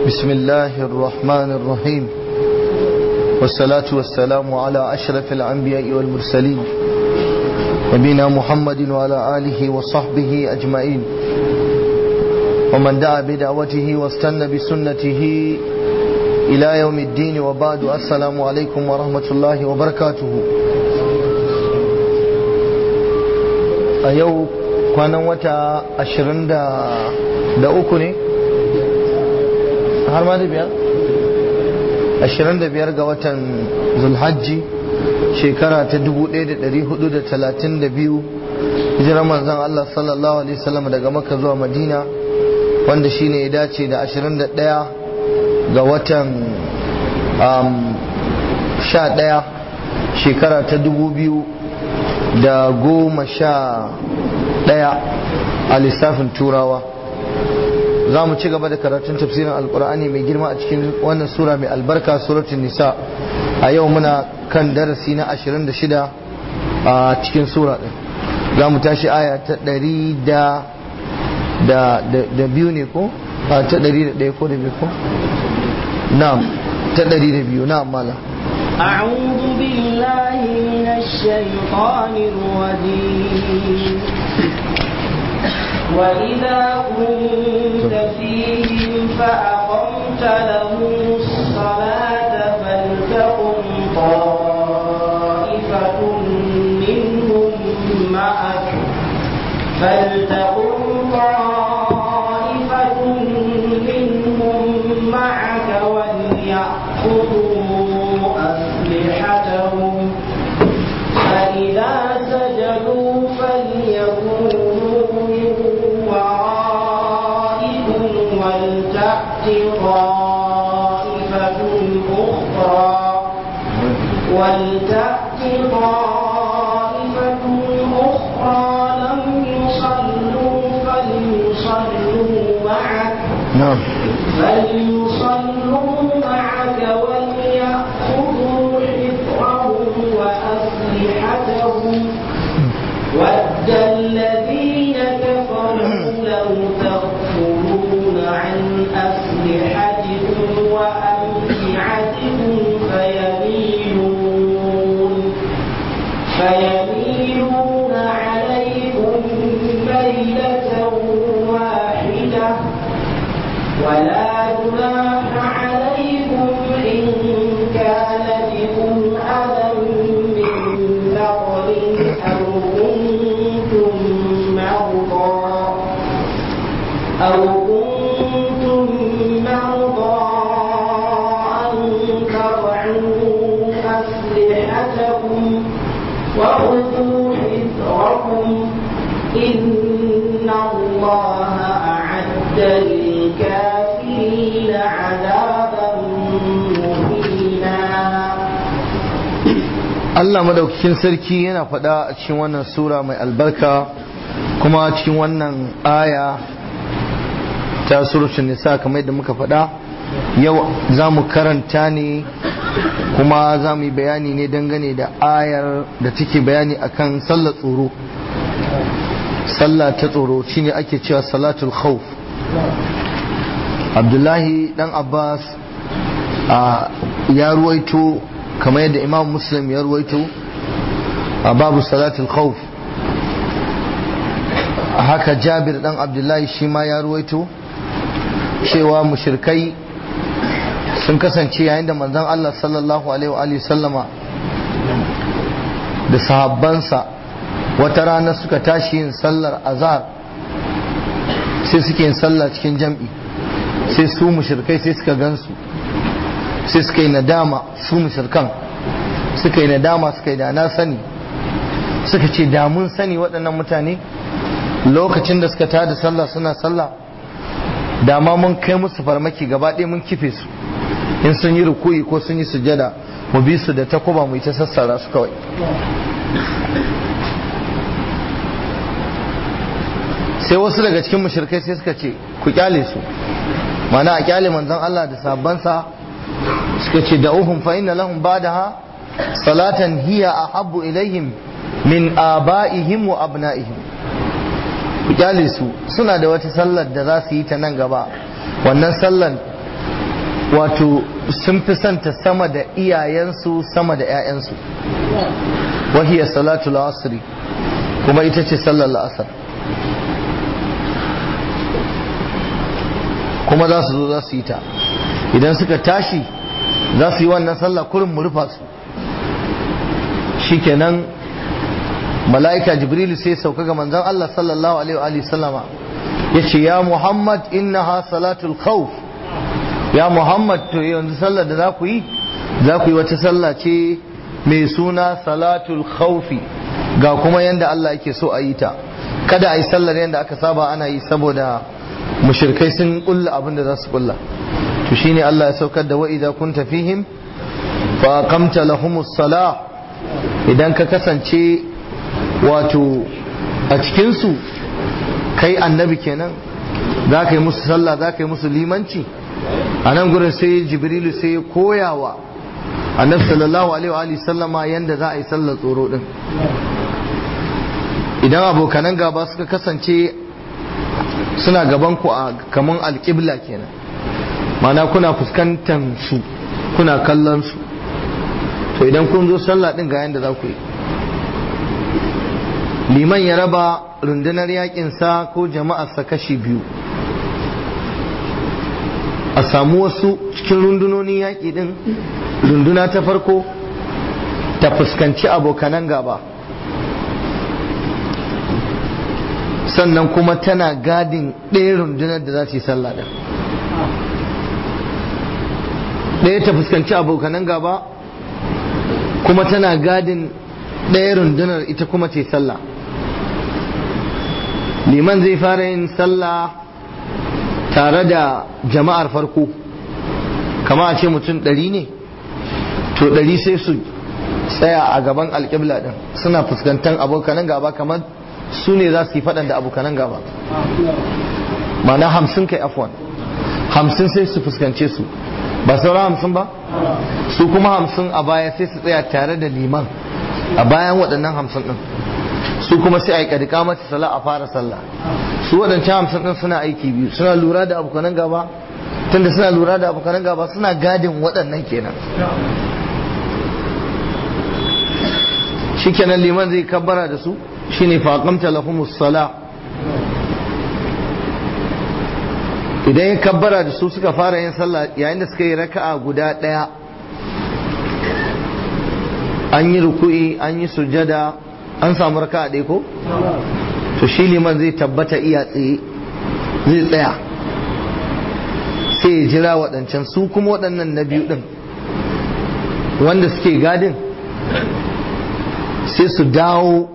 بسم الله الرحمن الرحيم والصلاة والسلام على أشرف الأنبياء والمرسلين نبينا محمد وعلى آله وصحبه أجمعين ومن دعا بدعوته واستنى بسنته إلى يوم الدين وبعد السلام عليكم ورحمة الله وبركاته أيو كان وتا أشرند da uku ne har ma da biyar ashirin da biyar ga watan zulhajji shekara ta dubu ɗaya da ɗari hudu da talatin da biyu hijirar manzon Allah sallallahu alaihi wasallam daga maka zuwa madina wanda shine ya dace da ashirin da ɗaya ga watan sha ɗaya shekara ta dubu biyu da goma sha ɗaya a lissafin turawa za mu ci gaba da karatun tafsirin alkur'ani mai girma a cikin wannan sura mai albarka suratun nisa a yau muna kan darasi na 26 a cikin sura din za mu tashi aya ta 100 da biyu ne ko? a ta 101 ko da biyu ko? na'am ta 102 na'am mala أعوذ بالله من الشيطان الرجيم وإذا كنت فيهم فأقمت لهم الصلاة فلتقم طائفة منهم معك فلتقم طائفة منهم معك وليأخذوا أسلحتهم فإذا سجدوا فليكونوا ولتأت طائفة أخرى ولتأت طائفة أخرى لم يصلوا فليصلوا معك نعم فليصلوا معك وليأخذوا حذرهم وأسلحتهم ود الذين كفروا لو تغفلون عن أسلحتكم وأمتعتكم فيميلون فيميلون عليكم ميلة واحدة ولا جناح عليكم إن كان بكم أذى من نقل أو كنتم مرضى أو كنتم مرضى أن تضعوا أسلحتكم وخذوا حذركم إن الله أعد للكافرين عذابا مهينا Allah madaukakin sarki yana faɗa a cikin wannan sura mai albarka kuma cikin wannan aya ta surutun nisa kamar yadda muka faɗa yau za mu karanta ne kuma za mu yi bayani ne dangane da ayar da take bayani akan sallar tsoro sallah ta tsoro shine ake cewa salatul khawf abdullahi dan abbas ya ruwaito kamar yadda imam muslim ya ruwaito a babu salatul khawf haka jabir dan abdullahi shi ma ya ruwaito cewa mushirkai sun kasance yayin da manzon Allah sallallahu alaihi wa sallama da sahabbansa wata rana suka tashi yin sallar azhar sai suke yin sallah cikin jam'i sai su mushirkai sai suka gansu sai suka yi nadama su mushirkan suka yi nadama suka yi da na sani suka ce da mun sani waɗannan mutane lokacin da suka tada sallah suna sallah da ma mun kai musu farmaki gaba ɗaya mun kife su in sun yi rukuyi ko sun yi sujada mu bi su da takuba mu yi ta sassara su kawai sai wasu daga cikin mushrikai sai suka ce ku kyale su mana a kyale manzon Allah da sabansa suka ce da uhum fa inna lahum ba'daha salatan hiya ahabbu ilaihim min aba'ihim wa abna'ihim ku kyale su suna da wata sallar da za su yi ta nan gaba wannan sallar wato sun fi santa sama da iyayensu sama da 'ya'yansu wahiyar salatu asri kuma ita ce sallar la'asar kuma za su zo za su yi ta idan suka tashi za su yi wannan sallah kurin mu rufa su shikenan mala'ika jibrilu sai sauka ga manzon Allah sallallahu alaihi wa sallama yace ya Muhammad innaha salatul khawf ya Muhammad to yanzu sallar da za ku yi za ku yi wata sallah ce mai suna salatul khawfi ga kuma yanda Allah yake so a yi ta kada a yi sallar yanda aka saba ana yi saboda mushrikai sun kulla abin da za su kulla to shine Allah ya saukar da wa idza kunta fihim fa aqamta lahumus salah idan ka kasance wato a cikin su kai annabi kenan za ka yi musu sallah za ka yi musu limanci a nan gurin sai jibrilu sai ya koyawa annabi sallallahu alaihi wa sallama yanda za a yi sallar tsoro din idan abokanan gaba suka kasance suna gaban ku a kaman alƙibla kenan mana kuna fuskantar su kuna kallon su to idan kun zo sallah din ga yanda za ku yi liman ya raba rundunar yakinsa ko jama'arsa kashi biyu a samu wasu cikin rundunonin yaƙi din runduna ta farko ta fuskanci abokanan gaba sannan kuma tana gadin ɗaya rundunar da za su yi sallah da ɗaya ta fuskanci abokanan gaba kuma tana gadin ɗaya rundunar ita kuma ce sallah liman zai fara yin sallah tare da jama'ar farko kama a ce mutum ɗari ne to ɗari sai su tsaya a gaban alƙibla ɗin suna fuskantar abokanan gaba kamar su ne za su yi faɗan da abokanan gaba mana hamsin kai afwan hamsin sai su fuskance su ba sauran hamsin ba su kuma hamsin a baya sai su tsaya tare da liman a bayan waɗannan hamsin ɗin su kuma sai a yi ƙadika mata sala a fara sallah su waɗancan hamsin ɗin suna aiki biyu suna lura da abokanan gaba tunda suna lura da abokanan gaba suna gadin waɗannan kenan shikenan liman zai kabbara da su shine faqamta lahumus sala idan ya kabbara da su suka fara yin sallah yayin da suka yi raka'a guda ɗaya an yi ruku'i an yi sujada an samu raka'a ɗaya ko to shi liman zai tabbata iya tsaye zai tsaya sai ya jira waɗancan su kuma waɗannan na biyu ɗin wanda suke gadin sai su dawo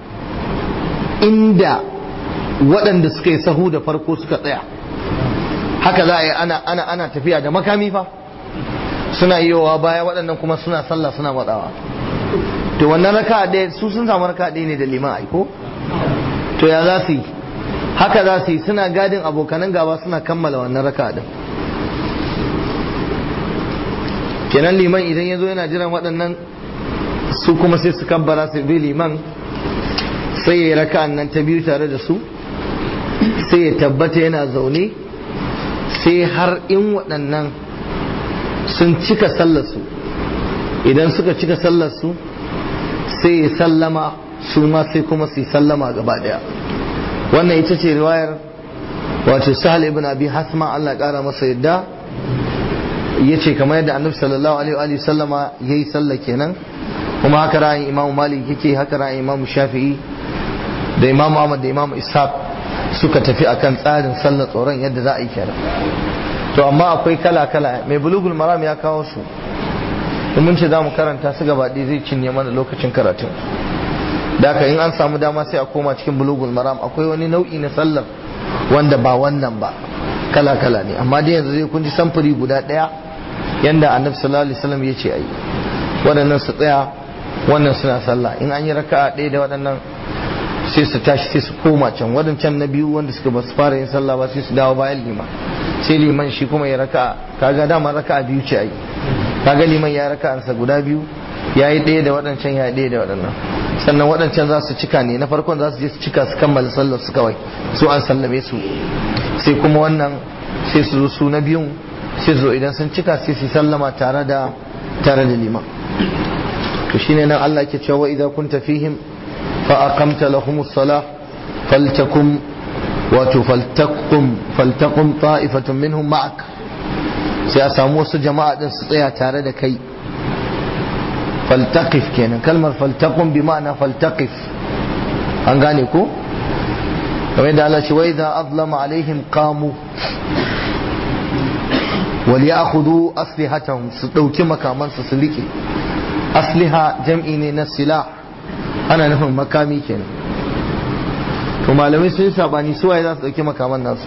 inda waɗanda suka yi sahu da farko suka tsaya haka za a yi ana ana ana tafiya da makami fa suna yiwa baya waɗannan kuma suna sallah suna matsawa to wannan raka ɗaya su sun samu raka ɗaya ne da liman aiko to ya za su yi haka za su yi suna gadin abokanan gaba suna kammala wannan raka ɗin kenan liman idan ya zo yana jiran waɗannan su kuma sai su kabbara su bi liman sai ya yi raka'an nan ta biyu tare da su sai ya tabbata yana zaune sai har in waɗannan sun cika sallarsu idan suka cika sallarsu sai ya sallama su ma sai kuma su yi sallama gaba ɗaya wannan ita ce riwayar wato sahal ibn abi hasma Allah ƙara masa yadda ya ce kamar yadda annabi sallallahu alaihi wa sallama ya yi sallah kenan kuma haka ra'ayin imam malik yake haka ra'ayin imam shafi'i da imam ahmad da imam ishaq suka tafi akan tsarin sallar tsoron yadda za a yi kenan to amma akwai kala kala mai bulugul maram ya kawo su in mun ce za mu karanta su gaba ɗaya zai cinye mana lokacin karatun da haka in an samu dama sai a koma cikin bulugul maram akwai wani nau'i na sallar wanda ba wannan ba kala kala ne amma dai yanzu zai kun ji samfuri guda ɗaya yanda annabi sallallahu alaihi wasallam ya ce ayi waɗannan su tsaya wannan suna sallah in an yi raka'a ɗaya da waɗannan sai su tashi sai su koma can waɗancan na biyu wanda suka ba su fara yin sallah ba sai su dawo bayan liman sai liman shi kuma ya raka'a kaga dama raka'a biyu ce ayi kaga liman ya raka'ansa guda biyu ya yi ɗaya da waɗancan ya yi ɗaya da waɗannan sannan waɗancan za su cika ne na farkon za su je su cika su kammala sallar su kawai su an sallame su sai kuma wannan sai su zo su na biyun sai zo idan sun cika sai su sallama tare da tare da liman to shine nan Allah ke cewa idza kunta fihim fa aqamta lahumus salah faltakum wato faltaqum faltaqum ta'ifatun minhum ma'ak sai a samu wasu jama'a din su tsaya tare da kai faltaqif kenan kalmar faltaqum bi ma'ana faltaqif an gane ko kamar yadda Allah ce wa idza azlama alaihim qamu wal ya'khudhu aslihatahum su dauki makamansu su rike asliha jam'i ne na silah ana nufin makami kenan to malamai sun yi sabani su waye za su dauki makaman nasu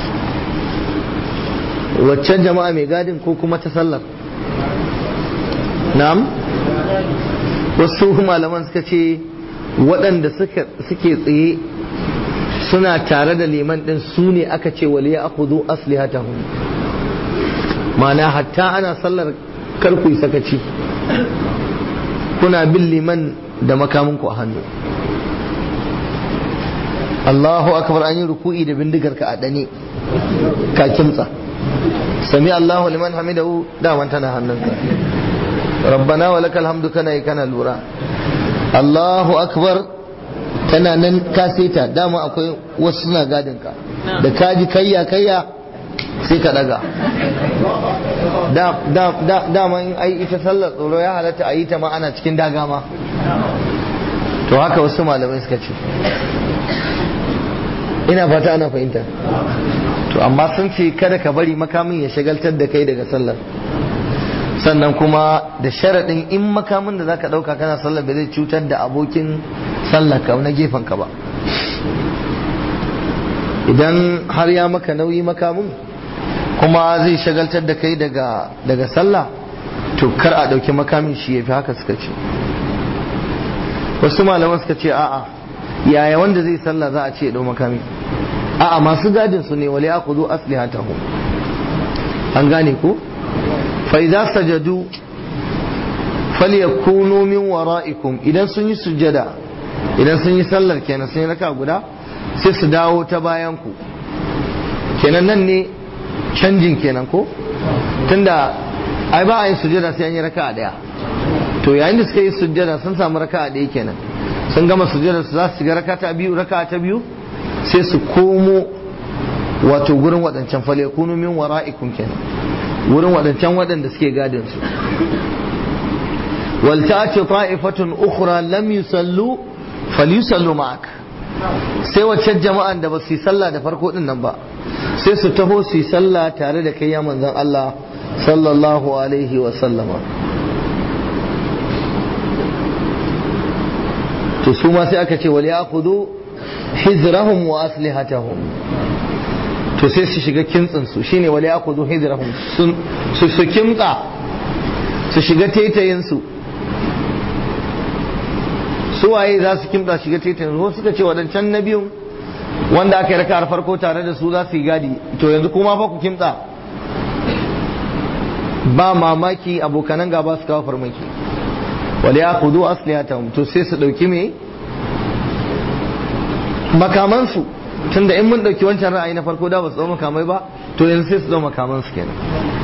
waccan jama'a mai gadin ko kuma ta sallar na'am wasu malaman suka ce waɗanda suke tsaye suna tare da liman ɗin su ne aka ce waliya akudu aslihatahum ma'ana hatta ana sallar karku yi sakaci kuna bin liman da makaminku a hannu Allahu akbar an yi ruku'i da bindigar ka a dane ka kimtsa sami Allahu liman hamidahu daman tana hannunka rabbana wa lakal hamdu kana yi kana lura Allahu akbar tana nan ka seta dama akwai wasu suna gadin ka da kaji kayya kayya sai ka daga dama in ai ita sallar tsoro ya halatta a yi ta ma ana cikin daga ma to haka wasu malamai suka ce ina fata ana fahimta to amma sun ce kada ka bari makamin ya shagaltar da kai daga sallar sannan kuma da sharaɗin in makamin da zaka ɗauka kana sallar ba zai cutar da abokin sallar ka na gefen ka ba idan har ya maka nauyi makamin kuma zai shagaltar da kai daga daga sallah to kar a ɗauki makamin shi ya fi haka suka ce wasu malaman suka ce a'a yaya wanda zai sallah za a ce ɗau makami a'a masu gadin su ne wale aku zo aslihatahum an gane ko fa idza sajadu falyakunu min wara'ikum idan sun yi sujjada idan sun yi sallar kenan sun yi raka guda sai su dawo ta bayan ku kenan nan ne canjin kenan ko tunda ai ba a yin sujjada sai an yi raka daya to yayin da suka yi sujjada sun samu raka daya kenan sun gama sujjada su za su shiga raka ta biyu raka ta biyu sai su komo wato gurin waɗancan fale kunu min wara'ikum kenan wurin waɗancan waɗanda suke gadin su wal ta'ati ta'ifatun ukhra lam yusallu falyusallu ma'ak sai wacce jama'an da ba su yi sallah da farko din nan ba sai su taho su yi sallah tare da kai ya manzon Allah sallallahu alaihi wa sallama to su ma sai aka ce wal ya'khudhu hizrahum wa aslihatahum to sai su shiga kintsin su shine wal ya'khudhu hizrahum su su kimtsa su shiga taitayin su su waye za su kimtsa shiga taitayin su suka ce wadancan na biyun wanda aka yi raka farko tare da su za su yi gadi to yanzu kuma fa ku kimtsa ba mamaki abokanan gaba su kawo farmaki wal ya'khudhu aslihatahum to sai su dauki me makamansu tunda in mun dauki wancan ra'ayi na farko da ba su dau makamai ba to yanzu sai su dau makamansu kenan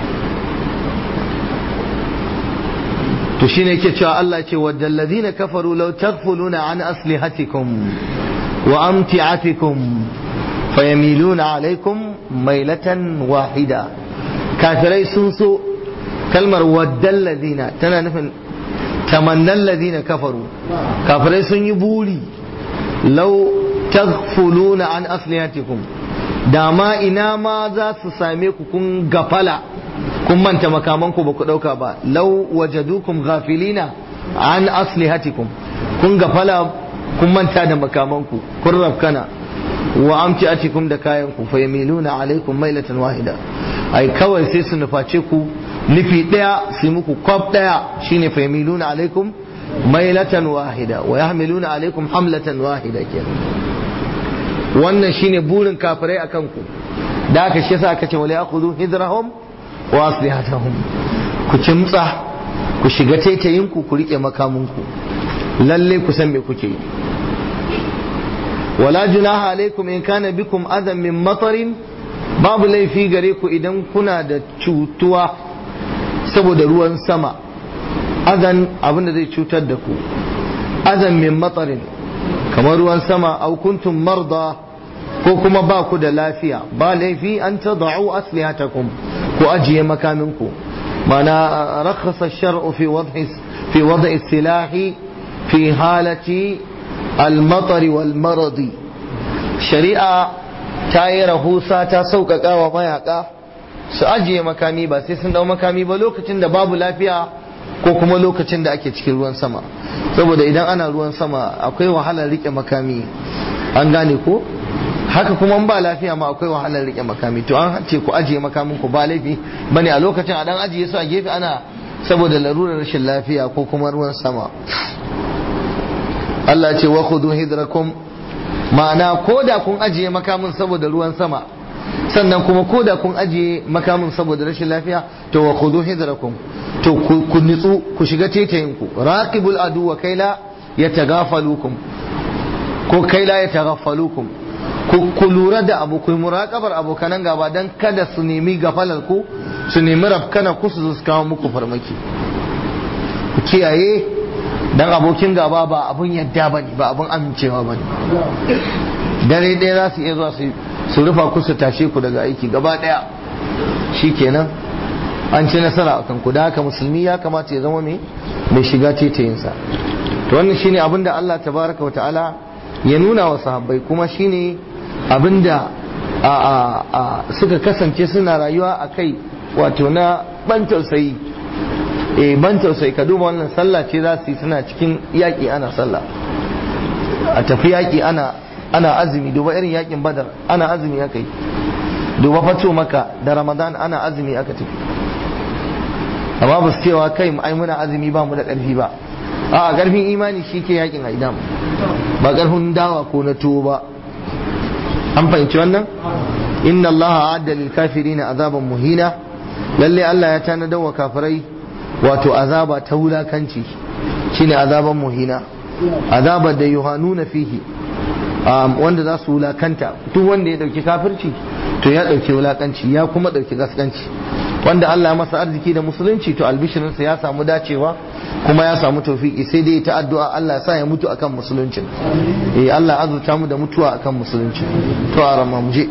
to shine yake cewa Allah ce waddal ladina kafaru law taghfuluna an aslihatikum wa amti'atikum fayamiluna alaikum mailatan wahida kafirai sun so kalmar waddal ladina tana nufin tamannan ladina kafaru kafirai sun yi buri lau taghfuluna an aslihatikum dama ina ma za su same ku kun gafala kun manta makamanku ba ku dauka ba lau wajadukum ghafilina an aslihatikum kun gafala kun manta da makamanku kun rafkana wa amtiatikum da kayanku fa yamiluna alaikum mailatan wahida ai kawai sai su nuface ku nufi daya su muku kwaf daya shine fa yamiluna alaikum mailatan wahida wa yahmiluna alaikum hamlatan wahida kenan wannan shine burin kafirai akan ku da aka shi yasa aka ce wala yakhudhu hidrahum wa aslihatahum ku kimtsa ku shiga taitayin ku ku rike makamunku lalle ku san me kuke yi wala junaha alaikum in kana bikum adan min matarin babu laifi gare ku idan kuna da cutuwa saboda ruwan sama azan abin da zai cutar da ku azan min matsarin kamar ruwan sama au kuntum marda ko kuma ba ku da lafiya ba laifi an ta da'u aslihatakum ku ajiye makaminku mana rakhasa shar'u fi wad'i fi wad'i silahi fi halati al-matar wal maradi shari'a ta yi rahusa ta sauƙaƙa wa mayaka su ajiye makami ba sai sun dau makami ba lokacin da babu lafiya ko kuma lokacin da ake cikin ruwan sama saboda idan ana ruwan sama akwai wahalar rike makami an gane ko haka kuma ba lafiya ma akwai wahalar rike makami to an ce ku ajiye makamin ku ba laifi bane a lokacin a dan ajiye su a gefe ana saboda larurar rashin lafiya ko kuma ruwan sama Allah ce wa khudhu hidrakum ma'ana ko da kun ajiye makamin saboda ruwan sama sannan kuma ko da kun ajiye makamin saboda rashin lafiya to wa khudhu hidrakum to ku nitsu ku shiga tetayin ku raqibul adu wa kaila yatagafalukum ko kaila yatagafalukum ku lura da abu ku muraqabar abokanan gaba dan kada su nemi gafalar ku su nemi rafkana ku su kawo muku farmaki ku kiyaye dan abokin gaba ba abun yadda bane ba abun amincewa bane dare ɗaya za su iya zuwa su rufa ku su tashe ku daga aiki gaba ɗaya shikenan an ci nasara akan ku da haka musulmi ya kamata ya zama mai mai shiga tetayinsa to wannan shine abin da Allah tabaraka wa ta'ala ya nuna wa sahabbai kuma shine abin da suka kasance suna rayuwa a kai wato na ban tausayi eh ban tausayi ka duba wannan sallah ce za su yi suna cikin yaƙi ana sallah a tafi yaƙi ana ana azumi duba irin yaƙin badar ana azumi aka yi duba fato maka da ramadan ana azumi aka tafi amma ba su cewa kai ai muna azumi ba mu da ƙarfi ba a ƙarfin imani shi ke yaƙin aidam ba ƙarfin dawa ko na tuwo ba an fahimci wannan inna allaha adda lil kafirina azaban muhina lalle Allah ya tanadar wa kafirai wato azaba ta wulakanci shine azaban muhina azabar da yuhanuna fihi wanda za su wulakanta duk wanda ya dauki kafirci to ya dauki wulakanci ya kuma dauki gaskanci wanda Allah ya masa arziki da musulunci to albishirinsa ya samu dacewa kuma ya samu tawfiki sai dai ta addu'a Allah ya sa ya mutu akan musuluncin eh Allah azurta mu da mutuwa akan musulunci to a rama mu je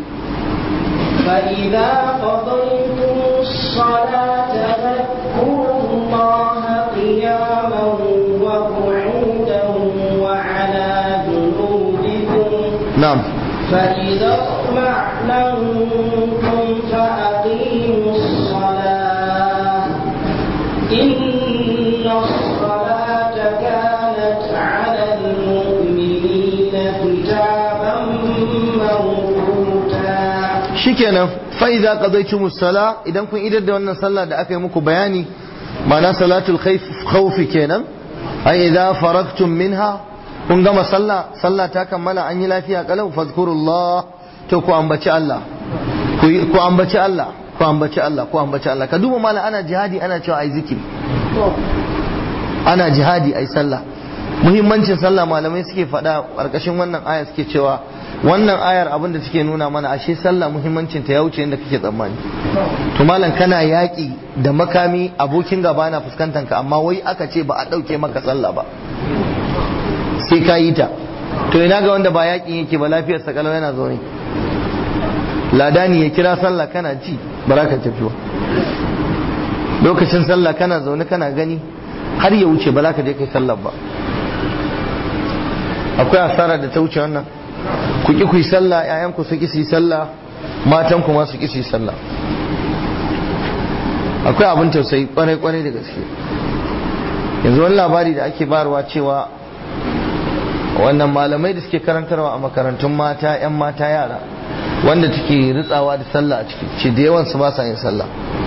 فإذا قضيتم الصلاة فاذكروا الله قياما وقعودا وعلى جنوبكم na'am فإذا اطمأننتم فأقيموا الصلاة إن الصلاة كانت على المؤمنين كتابا موقوتا shikenan fa idza qadaytumus sala idan kun idar da wannan sallah da aka yi muku bayani ma'ana salatul khawf khawf kenan ai idza faragtum minha kun gama sallah sallah ta kammala an yi lafiya kalau fadhkurullah to ku ambaci Allah ku yi- ku ambaci Allah ku ambaci Allah ku ambaci Allah ka duba mala ana jihadi ana cewa ai zikiri ana jihadi ai sallah muhimmancin sallah malamai suke faɗa ƙarƙashin wannan aya suke cewa wannan ayar abin da suke nuna mana ashe sallah muhimmancin ta ya wuce inda kake tsammani to malam kana yaƙi da makami abokin gaba na fuskantar ka amma wai aka ce ba a ɗauke maka sallah ba sai ka yi ta to ina ga wanda ba yaƙin yake ba lafiyar sa kalau yana zaune ladani ya kira sallah kana ji ba za ka tafi ba lokacin sallah kana zaune kana gani har ya wuce ba za ka je kai sallah ba akwai asara da ta wuce wannan ku ki ku yi sallah ƴaƴan ku su ki su yi sallah matan ku ma su ki su yi sallah akwai abin tausayi kwarai kwarai da gaske yanzu wani labari da ake barwa cewa wannan malamai da suke karantarwa a makarantun mata ƴan mata yara wanda take ritsawa da sallah a ciki ce da yawan su ba sa yin sallah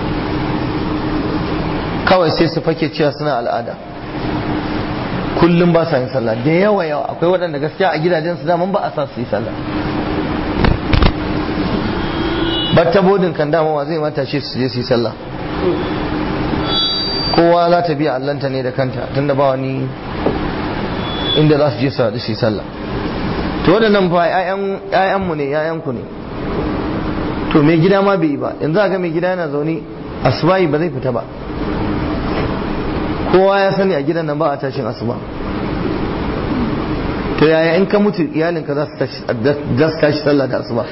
kawai sai su fake cewa suna al'ada kullum ba sa yin sallah da yawa yawa akwai waɗanda gaskiya a gidajen su daman ba a sa su yi sallah batta bodin kan dama wa zai mata shi su je su yi sallah kowa za ta biya allanta ne da kanta tunda ba wani inda za su je su haɗu su yi sallah to waɗannan fa ƴaƴanmu ne ƴaƴanku ne to mai gida ma bai yi ba yanzu a ga mai gida yana zaune asubahi ba zai fita ba kowa ya sani a gidan nan ba a tashin asuba to yaya in ka mutu iyalinka za su tashi sallah da asuba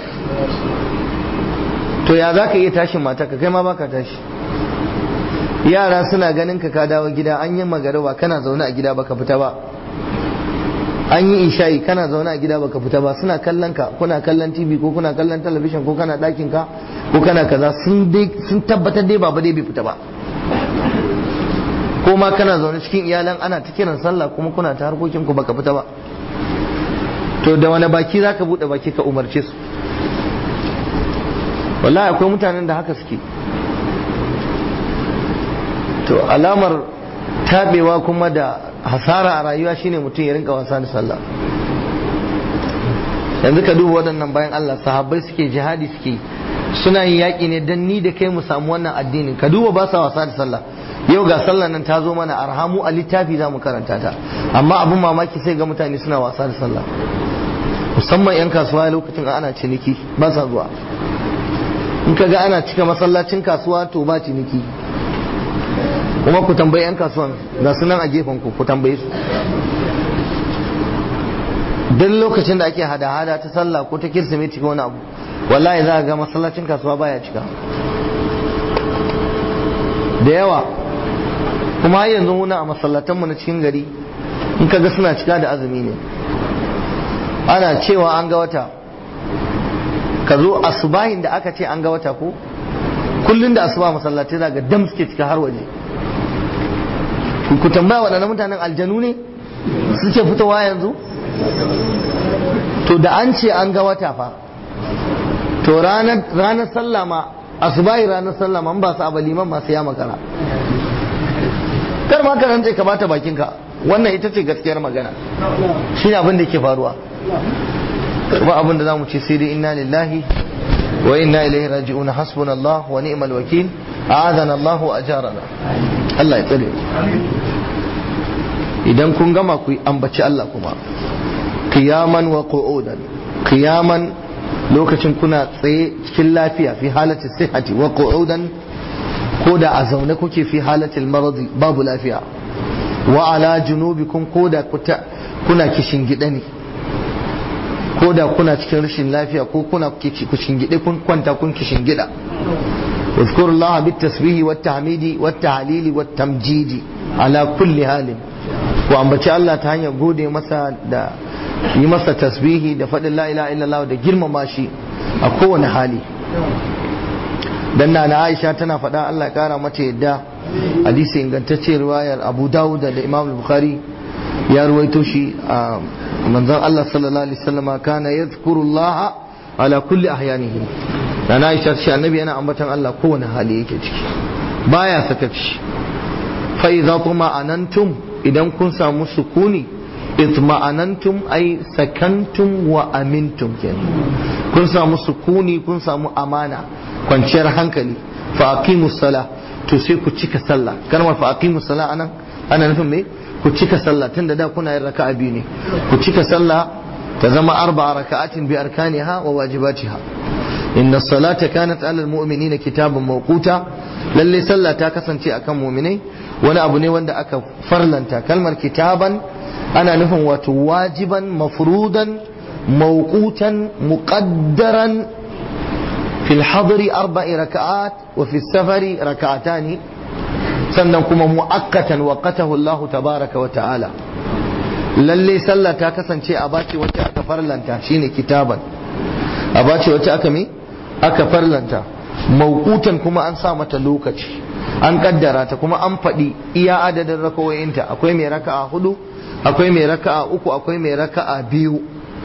to ya za ka iya tashin mata ka kai ma baka tashi yara suna ganin ka ka dawo gida an yi magariba kana zaune a gida baka fita ba an yi isha'i kana zaune a gida baka fita ba suna kallon ka kuna kallon tv ko kuna kallon talabishin ko kana ɗakin ka ko kana kaza sun tabbatar dai baba dai bai fita ba ko ma kana zaune cikin iyalan ana ta kiran sallah kuma kuna ta harkokin ku baka fita ba to da wani baki zaka bude baki ka umarce su wallahi akwai mutanen da haka suke to alamar tabewa kuma da hasara a rayuwa shine mutum ya rinka wasa da sallah yanzu ka duba waɗannan bayan Allah sahabbai suke jihadi suke suna yin yaƙi ne don ni da kai mu samu wannan addinin ka duba ba sa wasa da sallah yau ga sallah nan ta zo mana arhamu a littafi za mu karanta ta amma abin mamaki sai ga mutane suna wasa da sallah musamman 'yan kasuwa lokacin ana ciniki ba sa zuwa in ka ga ana cika masallacin kasuwa to ba ciniki kuma ku tambayi 'yan kasuwan ga sunan a gefen ku ku tambaye su duk lokacin da ake hada-hada ta sallah ko ta kirsimeti ko wani abu wallahi za ga masallacin kasuwa baya cika da yawa kuma har yanzu muna a masallatanmu na cikin gari in kaga suna cika da azumi ne ana cewa an ga wata ka zo asubahin da aka ce an ga wata ko kullum da asuba masallatai za ga dam suke cika har waje ku tambaya waɗannan mutanen aljanu ne suke fitowa yanzu to da an ce an ga wata fa to ranar sallah ma asubahi ranar sallah ma ba su abaliman masu ya makara kar ma ka rantse ka bata bakinka wannan ita ce gaskiyar magana shi ne abin da ke faruwa ba abin da za mu ce sai dai inna lillahi wa inna ilaihi raji'un hasbunallah wa ni'mal wakil a'adana Allah wa ajarana Allah ya tsare idan kun gama ku ambaci Allah kuma qiyaman wa qu'udan qiyaman lokacin kuna tsaye cikin lafiya fi halati sihhati wa qu'udan ko da a zaune kuke fi halatil maradi babu lafiya wa ala junubikum ko da kuna kishin gida ne ko da kuna cikin rashin lafiya ko kuna kishin gida kun kwanta kun kishin gida واذكروا الله بالتسبيح والتحميد والتهليل والتمجيد على كل حال وأنبتي الله تهاني gode masa da yi masa tasbihi da faɗin la ilaha illallah da girmama shi a kowane hali dan na Aisha tana faɗa Allah ya kara mata yadda hadisi ingantacce riwayar Abu Dawud da Imam Bukhari ya ruwaito shi a manzon Allah sallallahu alaihi wasallam kana yadhkurullah ala kulli ahyanihi dan Aisha ce annabi yana ambaton Allah kowane hali yake ciki baya sakaci fa idza anantum idan kun samu sukuni itma'anantum ay sakantum wa amintum kenan kun samu sukuni kun samu amana kwanciyar hankali fa aqimus sala to sai ku cika sallah kalmar fa aqimus sala anan ana nufin me ku cika sallah tunda da kuna yin raka'a biyu ne ku cika sallah ta zama arba'a raka'atin bi arkaniha wa wajibatiha inna salata kanat alal mu'minina kitaban mawquta lalle sallah ta kasance akan mu'minai wani abu ne wanda aka farlanta kalmar kitaban ana nufin wato wajiban mafrudan mawqutan muqaddaran fil hadri arba'i raka'at wa fi safari raka'atani sannan kuma mu'akkatan waqatahu Allah tabaraka wa ta'ala lalle sallah ta kasance a bace wacce aka farlanta shine kitaban a bace wacce aka mi aka farlanta mawqutan kuma an sa mata lokaci an kaddara ta kuma an faɗi iya adadin rakawoyinta akwai mai raka'a hudu akwai mai raka'a uku akwai mai raka'a biyu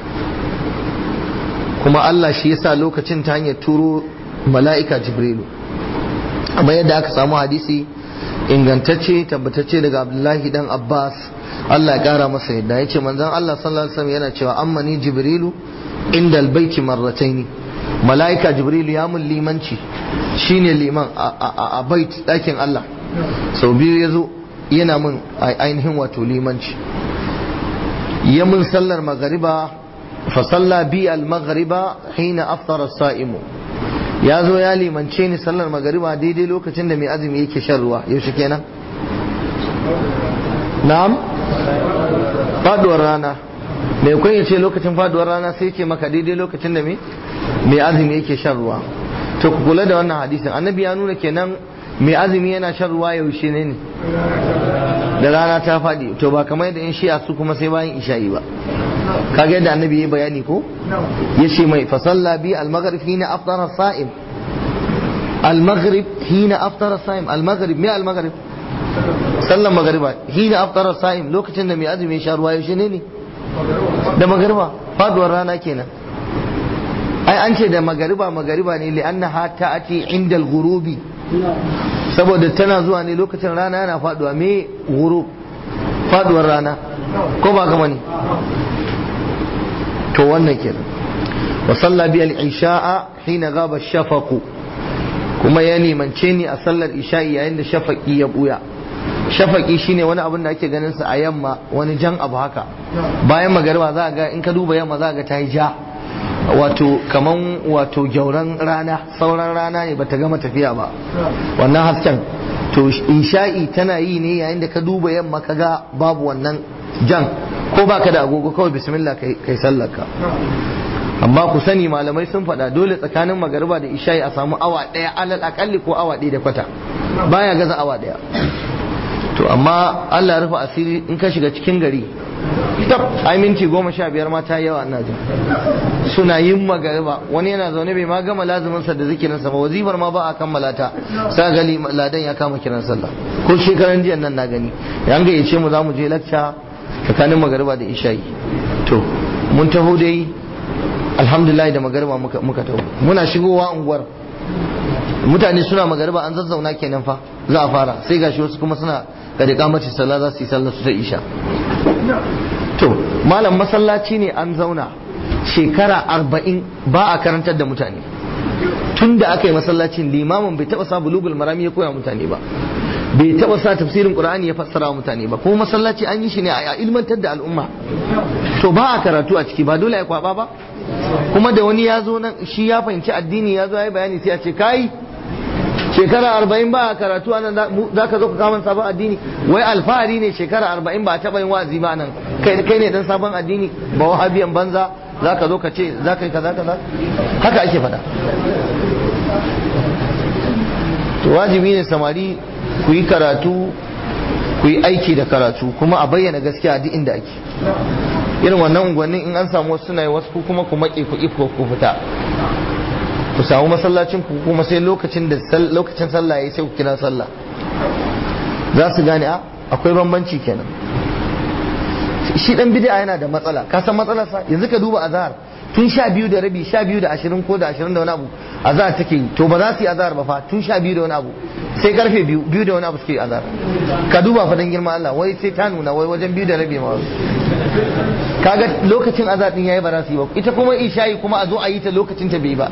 kuma Allah shi yasa lokacin ta hanyar turo mala'ika jibrilu amma yadda aka samu hadisi ingantacce tabbatacce daga abdullahi dan abbas Allah ya kara masa yadda ya ce manzon Allah sallallahu alaihi wasallam yana cewa amma ni jibrilu inda albaiti marrataini mala'ika jibrilu ya mun limanci shine liman a bait dakin Allah sau biyu ya zo yana mun ainihin wato limanci ya mun sallar magariba fa salla bi al maghriba hina aftara sa'imu ya zo ya limance ni sallar magariba daidai lokacin da mai azumi yake shan ruwa yaushe kenan na'am faduwar rana mai kun ya ce lokacin faduwar rana sai ce maka daidai lokacin da mai azumi yake shan ruwa to ku kula da wannan hadisin annabi ya nuna kenan mai azumi yana shan ruwa yaushe ne ne da rana ta faɗi to ba kamar yadda in shi'a su kuma sai bayan isha'i ba kaga yadda annabi ya bayani ko ya ce mai fasalla bi al-maghrib hina aftara sa'im al-maghrib hina aftara sa'im al-maghrib me al-maghrib sallan magariba hina aftara sa'im lokacin da mai azumi ya sha ruwa yaushe ne ne da magariba faduwar rana kenan ai an ce da magariba magariba ne li'annaha ta'ati inda al-ghurubi saboda tana zuwa ne lokacin rana yana faduwa me ghurub faduwar rana ko ba gama ne to wannan kenan wa salla bi al-isha'a hina ghaba ash-shafaq kuma ya nimance ni a sallar isha'i yayin da shafaqi ya buya shafaqi shine wani abin da ake ganin sa a yamma wani jan abu haka bayan magariba za ga in ka duba yamma za ga ta yi ja wato kaman wato gyauran rana sauran rana ne bata gama tafiya ba wannan hasken to isha'i tana yi ne yayin da ka duba yamma ka ga babu wannan jan ko baka da agogo kawai bismillah kai sallarka amma ku sani malamai sun faɗa dole tsakanin magariba da isha'i a samu awa ɗaya alal akalli ko awa ɗaya da kwata baya gaza awa ɗaya to amma Allah ya rufe asiri in ka shiga cikin gari tab ai minti goma sha biyar ma ta yawa ina jin suna yin magariba wani yana zaune bai ma gama lazumin sa da zikirin sa ba wazifar ma ba a kammala ta sai gali ladan ya kama kiran sallah ko shekaran jiya nan na gani yan ga yace mu zamu je lacca tsakanin magariba da isha'i to mun taho dai alhamdulillah da magariba muka muka taho muna shigowa unguwar mutane suna magariba an zazzauna kenan fa za a fara sai gashi wasu kuma suna ga da kamacin sallah za su yi sallah su ta isha to malam masallaci ne an zauna shekara arba'in ba a karantar da mutane tun da aka yi masallacin limamin bai taba sa bulugul marami ya koya mutane ba bai taba sa tafsirin qur'ani ya fassara mutane ba kuma masallaci an yi shi ne a ilmantar da al'umma to ba a karatu a ciki ba dole ya kwaba ba kuma da wani ya zo nan shi ya fahimci addini ya zo ya yi bayani sai a ce kai shekara arba'in ba a karatu anan za ka zo ka kama sabon addini wai alfahari ne shekara arba'in ba a taɓa yin wa'azi ba nan kai ne dan sabon addini ba wahabiyan banza za ka zo ka ce za ka yi kaza kaza haka ake faɗa to wajibi ne samari ku yi karatu ku yi aiki da karatu kuma a bayyana gaskiya duk inda ake irin wannan unguwannin in an samu wasu suna yi wasu kuma ku maƙe ku ifko ku fita ku samu masallacin ku kuma sai lokacin da lokacin sallah yayi sai ku kira sallah za su gane a akwai bambanci kenan shi dan bid'a yana da matsala ka san matsalar sa yanzu ka duba azhar tun sha biyu da rabi sha biyu da ashirin ko da ashirin da wani abu azhar take yi to ba za su yi azhar ba fa tun sha biyu da wani abu sai karfe biyu biyu da wani abu suke azhar ka duba fa dan girman Allah wai sai ta nuna wai wajen biyu da rabi ma kaga lokacin azhar din yayi ba za su yi ba ita kuma isha'i kuma a zo a yi ta lokacin ta bai ba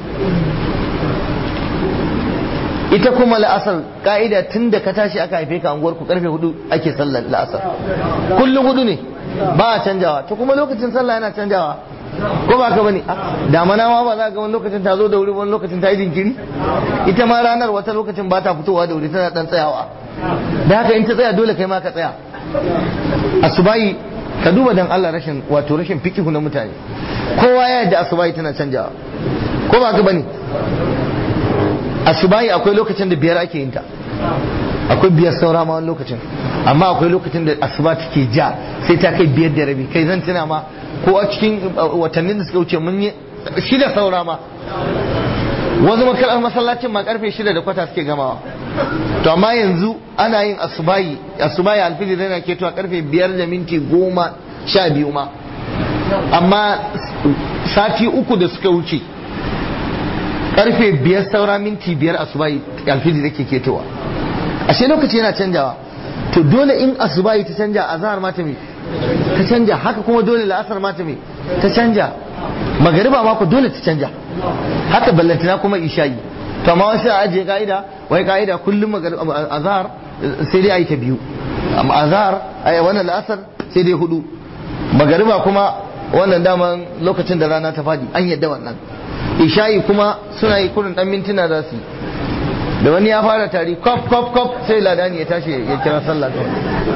ita kuma la'asar ka'ida tun da ka tashi aka haife ka anguwar ku karfe hudu ake sallar la'asar kullum hudu ne ba a canjawa to kuma lokacin sallah yana canjawa ko ba ka bane damana ma ba za ga wani lokacin ta zo da wuri wani lokacin ta yi jinkiri ita ma ranar wata lokacin ba ta fitowa da wuri tana dan tsayawa da haka in ta tsaya dole kai ma ka tsaya asubahi ka duba dan Allah rashin wato rashin fikihu na mutane kowa ya yarda asubahi tana canjawa ko ba ka bane asubahi akwai lokacin da biyar ake yin ta akwai biyar saura ma wani lokacin amma akwai lokacin da asuba take ja sai ta kai biyar da rabi kai zan tuna ma ko a cikin watannin da suka wuce mun yi shida saura ma wasu makarar masallacin ma karfe shida da kwata suke gamawa to amma yanzu ana yin asubahi asubahi alfijir yana keto a karfe biyar da minti goma sha biyu ma amma sati uku da suka wuce karfe biyar saura minti biyar asubahi alfijir da ke ketowa ashe lokaci yana canjawa to dole in asubahi ta canja azhar ma ta me ta canja haka kuma dole la'asar ma ta me ta canja magariba ma ko dole ta canja haka ballantana kuma isha'i to amma wasu a ajiye ka'ida wai ka'ida kullum azhar sai dai ayi ta biyu amma azhar ai wannan la'asar sai dai hudu magariba kuma wannan daman lokacin da rana ta fadi an yadda wannan isha'i kuma suna yi kurin dan mintuna za su yi da wani ya fara tari kop kop kop sai ladani ya tashi ya kira sallah kawai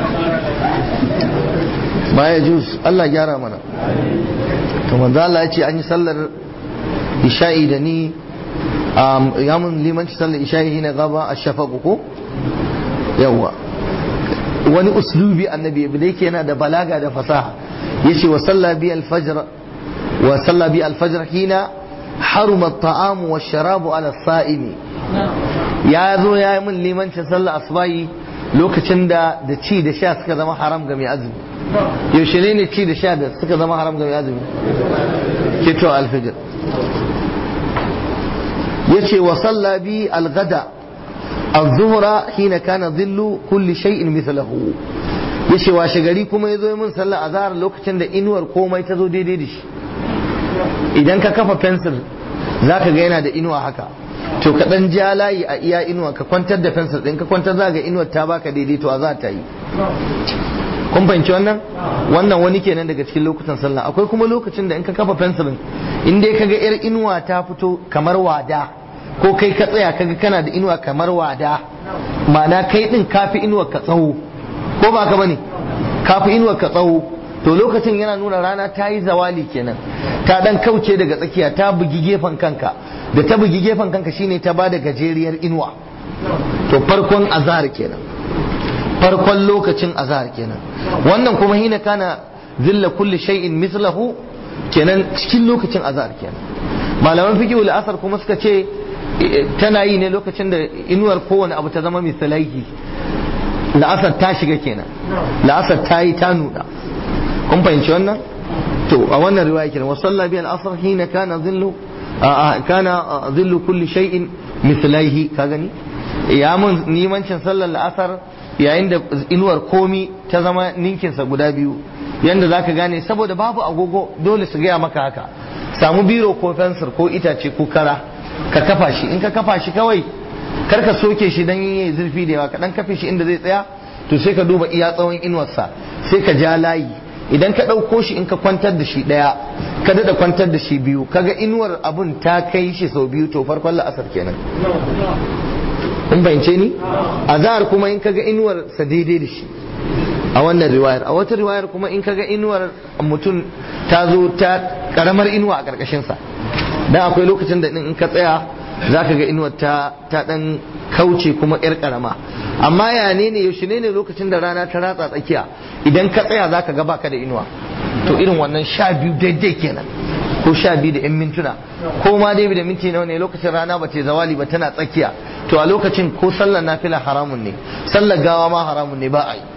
baya jus Allah gyara mana to manzo Allah ya ce an yi sallar isha'i da ni ya mun limanci sallar isha'i hina gaba a shafaqu ko yawa wani uslubi annabi da yake yana da balaga da fasaha yace wa salla bi al-fajr wa salla bi al-fajr hina haruma at-ta'am wa sharabu ala as-sa'imi ya zo ya yi min limancin sallar asbahi lokacin da da ci da sha suka zama haram ga mai azumi yaushe ne ne ci da sha da suka zama haram ga mai azumi keto al-fajr yace wa salla bi al-ghada الظهر حين كان ظل كل شيء مثله yace washe gari kuma ya zo min sallar azhar lokacin da inuwar komai ta zo daidai da shi idan ka kafa fensir za ka ga yana da inuwa haka to ka dan ja layi a iya inuwa ka kwantar da fensir din ka kwantar za ga inuwar ta baka daidai to a za ta yi kun fahimci wannan wannan wani kenan daga cikin lokutan sallah akwai kuma lokacin da in ka kafa fensirin in dai ka ga yar inuwa ta fito kamar wada ko kai ka tsaya kaga kana da inuwa kamar wada ma'ana kai din kafi inuwa ka tsawo ko ba ka bane kafi inuwa ka tsawo to lokacin yana nuna rana ta yi zawali kenan ta dan kauce daga tsakiya ta bugi gefen kanka da ta bugi gefen kanka shine ta bada gajeriyar inuwa to farkon azhar kenan farkon lokacin azhar kenan wannan kuma hina kana zilla kulli shay'in mislahu kenan cikin lokacin azhar kenan malaman fiqh asar kuma suka ce tana yi ne lokacin da inuwar kowane abu ta zama misalaihi la'asar ta shiga kenan la'asar ta yi ta nuna kun fahimci wannan to a wannan riwaya kenan wa salla bi al-asr hina kana dhillu kana dhillu kulli shay'in mislaihi ka gani ya mun nimancin sallar la'asar yayin da inuwar komi ta zama ninkinsa guda biyu yanda zaka gane saboda babu agogo dole su gaya maka haka samu biro ko fensir ko itace ko kara ka kafa shi in ka kafa shi kawai kar ka soke shi dan yayi zurfi da yawa ka dan kafe shi inda zai tsaya to sai ka duba iya tsawon inuwarsa sai ka ja layi idan ka ɗauko shi in ka kwantar da shi ɗaya ka daɗa kwantar da shi biyu kaga inuwar abun ta kai shi sau biyu to farkon la'asar kenan in bayance ni azhar kuma in kaga inuwar sa daidai da shi a wannan riwayar a wata riwayar kuma in kaga inuwar mutum ta zo ta karamar inuwa a ƙarƙashin sa dan akwai lokacin da in ka tsaya za ka ga inuwar ta ta dan kauce kuma yar karama amma ya ne ne yaushe ne ne lokacin da rana ta ratsa tsakiya idan ka tsaya za ka ga baka da inuwa to irin wannan sha biyu daidai kenan ko sha biyu da yan mintuna ko ma dai da minti nawa ne lokacin rana ba ta zawali ba tana tsakiya to a lokacin ko sallar nafila haramun ne sallar gawa ma haramun ne ba a yi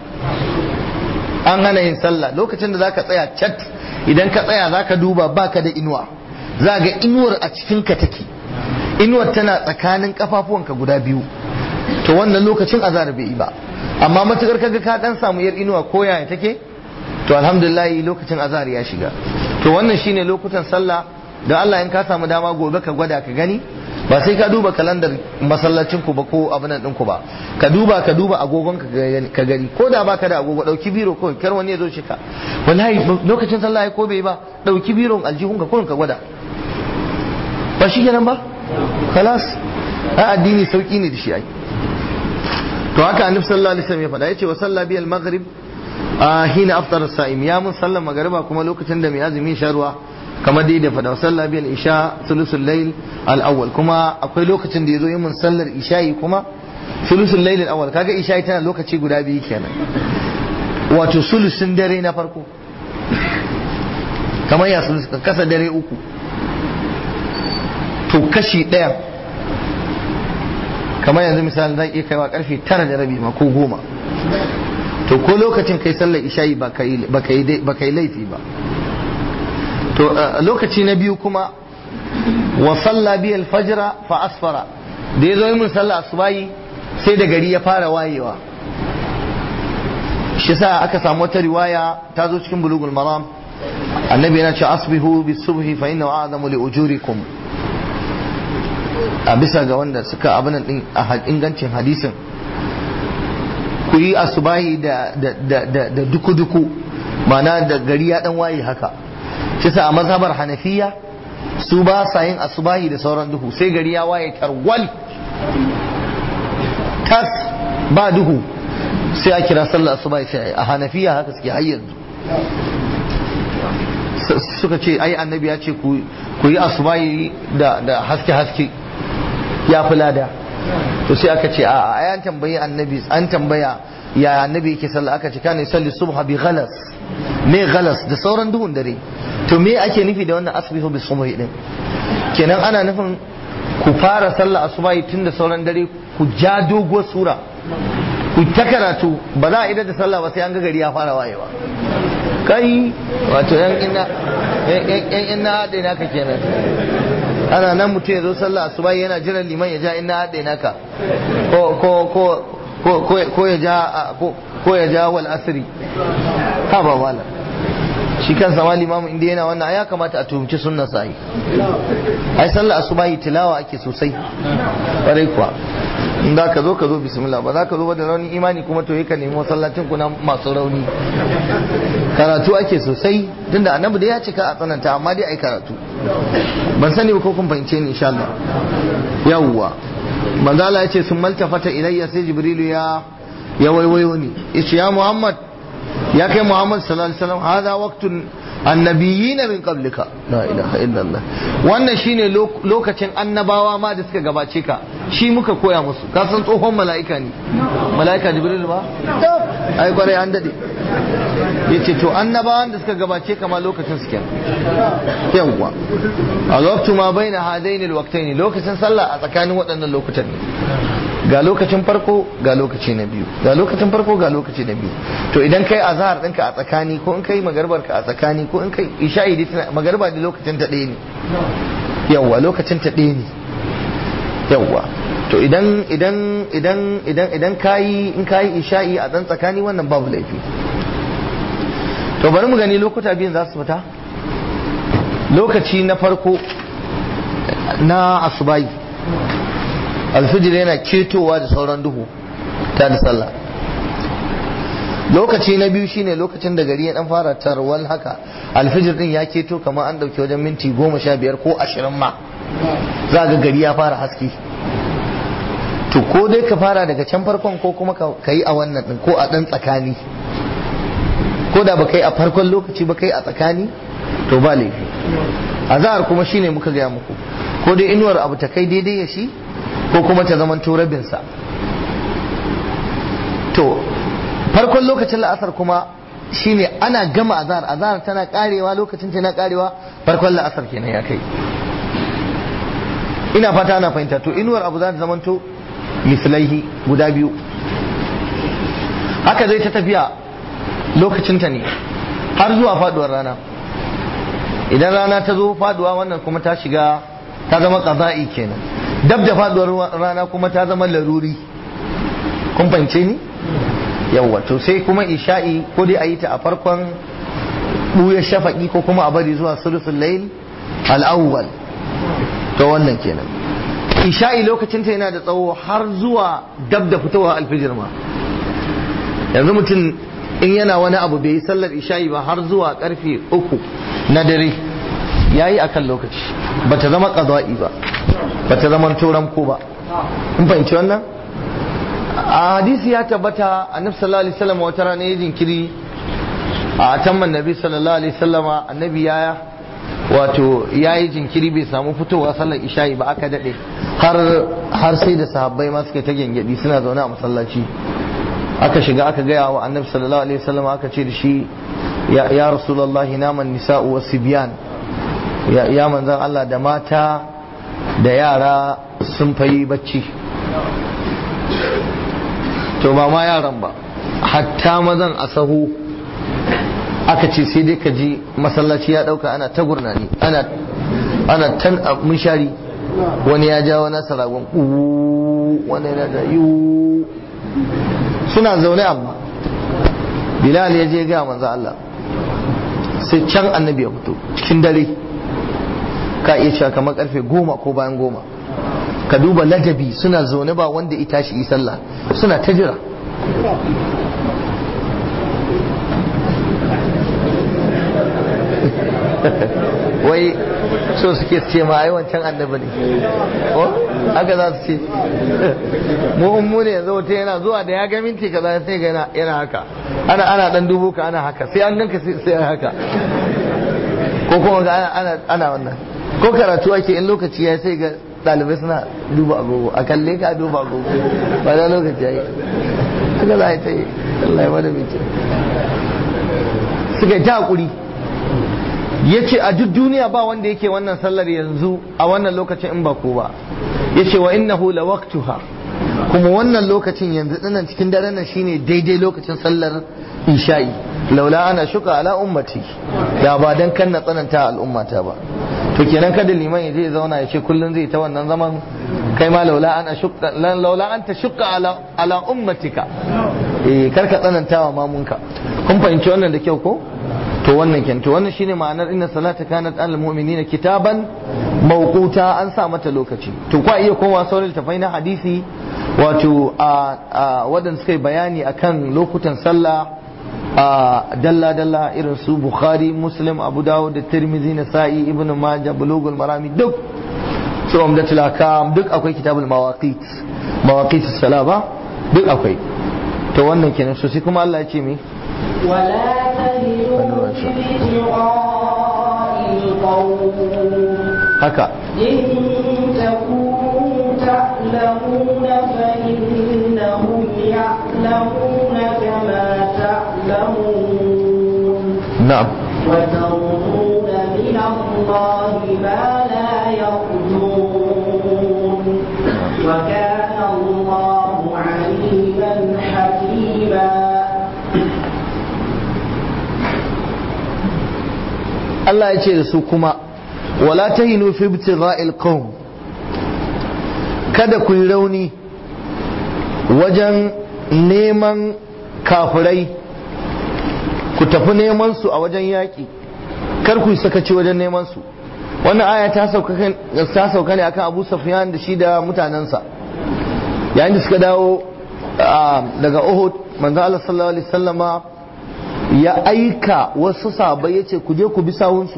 an hana yin sallah lokacin da zaka tsaya cat idan ka tsaya zaka duba baka da inuwa za ga inuwar a cikin ka take inuwar tana tsakanin kafafuwanka guda biyu to wannan lokacin azhar bai yi ba amma matukar kaga ka dan samu yar inuwa ko yaya take to alhamdulillah lokacin azhar ya shiga to wannan shine lokutan sallah da Allah in ka samu dama gobe ka gwada ka gani ba sai ka duba kalandar masallacin ku ba ko abin din ku ba ka duba ka duba agogon ka gani ko da baka da agogo dauki biro kawai kar wani ya zo shi ka wallahi lokacin sallah ko bai ba dauki biron aljihun ka kullun ka gwada ba shi kenan ba khalas a addini sauki ne da shi ai to haka annabi sallallahu alaihi wasallam ya faɗa yace wa salla bi al-maghrib hina aftara as-sa'im ya mun sallan magriba kuma lokacin da mai azumi sha ruwa kamar dai da faɗa wa salla bi al-isha thuluthul layl al-awwal kuma akwai lokacin da yazo yin mun sallar isha'i kuma thuluthul layl al-awwal kaga isha'i tana lokaci guda biyu kenan wato sulusun dare na farko kamar ya sulus kasa dare uku to kashi ɗaya kamar yanzu misali zai iya kaiwa karfe tara da rabi ma ko goma to ko lokacin kai sallar isha'i ba ka yi laifi ba to lokaci na biyu kuma wa salla bi alfajra fa asfara da ya zo yi mun sallar asubahi sai da gari ya fara wayewa shi sa aka samu wata riwaya ta zo cikin bulugul maram annabi yana ce asbihu bis subhi fa inna a'zamu li ujurikum a bisa ga wanda suka abin din a ingancin hadisin ku yi asubahi da da duku-duku mana da gari ya dan waye haka shi sa a mazhabar hanafiya su ba sa yin asubahi da sauran duhu sai gari ya waye tarwal tas ba duhu sai a kira sallar asubahi sai a hanafiya haka suke har yanzu suka ce ai annabi ya ce ku yi asubahi da haske-haske ya fi lada to sai aka ce a ai an tambayi annabi an tambaya ya annabi yake sallah aka ce kana salli subha bi ghalas me ghalas da sauran duhun dare to me ake nufi da wannan asbihu bi subhi din kenan ana nufin ku fara sallah asubahi tun da sauran dare ku ja doguwar sura ku ta karatu ba za a idar da sallah ba sai an ga gari ya fara wayewa kai wato yan ina yan ina haɗe naka kenan ana nan mutum ya zo sallah asuba yana jiran liman ya ja ina haɗe naka ko ko ko ko ko ya ja ko ya ja wal asri ha ba wala shi kan sama limamu inda yana wannan ya kamata a tuhumci sunnar sa yi ai sallah asuba yi tilawa ake sosai ƙwarai kuwa in za ka zo ka zo bismillah ba za ka zo ba da raunin imani kuma to ka nemi masallacin kuna masu rauni karatu ake sosai tunda annabi da ya cika a tsananta amma dai ai karatu ban sani ba ko kun fahimce ni insha Allah yawwa manzo Allah ya ce sun maltafata ilayya sai jibrilu ya ya waiwayo ni yace ya Muhammad ya kai Muhammad sallallahu alaihi wasallam hada waqtun annabiyina min qablika la ilaha illallah wannan shine lokacin annabawa ma da suka gabace ka shi muka koya musu ka san tsohon mala'ika ne mala'ika jibril ba ai kwarai an dade yace to annabawan da suka gabace ka ma lokacin su kenan yawwa alwaqtu ma baina hadaini alwaqtaini lokacin sallah a tsakanin waɗannan lokutan ne ga lokacin farko ga lokaci na biyu ga lokacin farko ga lokaci na biyu to idan kai azhar ɗinka a tsakani ko in kai magarbar ka a tsakani ko in kai isha'i dai magarba da lokacin ta ɗaya ne yawwa lokacin ta ɗaya ne yawwa to idan idan idan idan idan kayi in kayi isha'i a dan tsakani wannan babu laifi to bari mu gani lokuta biyun za su fita lokaci na farko na asubai alfijir yana ketowa da sauran duhu ta da sallah lokaci na biyu shine lokacin da gari ya dan fara tarwal haka alfijir din ya keto kamar an dauke wajen minti goma sha biyar ko ashirin ma za ga gari ya fara haske to ko dai ka fara daga can farkon ko kuma ka yi a wannan din ko a dan tsakani ko da ba kai a farkon lokaci ba kai a tsakani to ba laifi azhar kuma shine muka gaya muku ko dai inuwar abu ta kai daidai ya shi ko kuma ta zaman rabinsa to farkon lokacin la'asar kuma shine ana gama azhar azhar tana karewa lokacin tana karewa farkon la'asar kenan ya kai ina fata ana fahimta to inuwar abu za ta zamanto mislaihi guda biyu haka zai ta tafiya lokacinta ne har zuwa faduwar rana idan rana ta zo faduwa wannan kuma ta shiga ta zama qaza'i kenan dab da faduwar rana kuma ta zama laruri kun fahimce ni yawwa to sai kuma isha'i ko dai a yi ta a farkon buya shafaki ko kuma a bari zuwa sulusul layl al-awwal to wannan kenan isha'i lokacin ta yana da tsawo har zuwa dab da fitowa alfijir ma yanzu mutum in yana wani abu bai yi sallar isha'i ba har zuwa karfe uku na dare ya yi akan lokaci ba ta zama ƙaza'i ba ba ta zama turan ko ba in fahimci wannan a hadisi ya tabbata annabi sallallahu alaihi wasallam wata rana ya jinkiri a tamman nabi sallallahu alaihi wasallam annabi ya wato ya yi jinkiri bai samu fitowa sallar isha'i ba aka daɗe har har sai da sahabbai ma suka ta gyangyaɗi suna zaune a masallaci aka shiga aka gaya wa annabi sallallahu alaihi wasallam aka ce da shi ya rasulullahi naman nisa'u wa sibyan ya manzan Allah da mata da yara sun fayi bacci to ba ma yaran ba hatta mazan a sahu aka ce sai dai ka ji masallaci ya dauka ana ta gurnani ana ana tan munshari wani ya ja wani saragon wani yana da yiwu suna zaune amma bilal ya je ga manzo Allah sai can annabi ya fito cikin dare ka iya cewa kamar karfe goma ko bayan goma ka duba ladabi suna zaune ba wanda ita shi yi sallah suna ta jira wai so suke ce ma ai wancan annabi ne ko haka za su ce mu in mu ne yanzu wata yana zuwa da ya ga minti kaza sai ga yana yana haka ana ana dan dubo ka ana haka sai an ganka sai sai haka ko kuma ga ana ana ana wannan ko karatu ake in lokaci ya sai ga dalibai suna duba agogo a kalle ka duba agogo ba da lokaci yayi haka za a yi ta yi Allah ya wada mace suka yi ta hakuri ya ce a duk duniya ba wanda yake wannan sallar yanzu a wannan lokacin in ba ko ba ya ce wa innahu la waqtuha kuma wannan lokacin yanzu dinnan cikin daren nan shine daidai lokacin sallar isha'i laula ana shuka ala ummati da ba dan kan na tsananta al'ummata ba to kenan kada liman ya je zauna ya ce kullun zai ta wannan zaman kai ma laula ana shukka laula anta shukka ala ala ummatika eh karka tsananta wa mamunka kun fahimci wannan da kyau ko to wannan ken to wannan shine ma'anar inna salata kanat al mu'minina kitaban mawquta an sa mata lokaci to kwa iya kowa sauran tafai na hadisi wato a wadanda suka yi bayani akan lokutan sallah a dalla dalla irin su bukhari muslim abu dawud da tirmidhi nasa'i ibn majah bulugul marami duk su umdatul akam duk akwai kitabul mawaqit mawaqit as-salah ba duk akwai to wannan kenan so sai kuma Allah ya ce me ولا تهنوا في ابتغاء القوم haka إن تكونوا تعلمون فإنهم يعلمون كما تعلمون na'am وترجون من الله ما لا يرجون وكان الله عليما حكيما Allah ya ce da su kuma wala tahinu fi ibtigha'il qawm kada ku yi rauni wajen neman kafirai ku tafi neman su a wajen yaƙi kar ku yi sakaci wajen neman su wannan aya ta sauka kan- ta sauka ne akan Abu Sufyan da shi da mutanensa yayin da suka dawo ah, daga Uhud manzo Allah sallallahu alaihi wasallama ya aika wasu sahabbai yace ku je ku bi sawunsu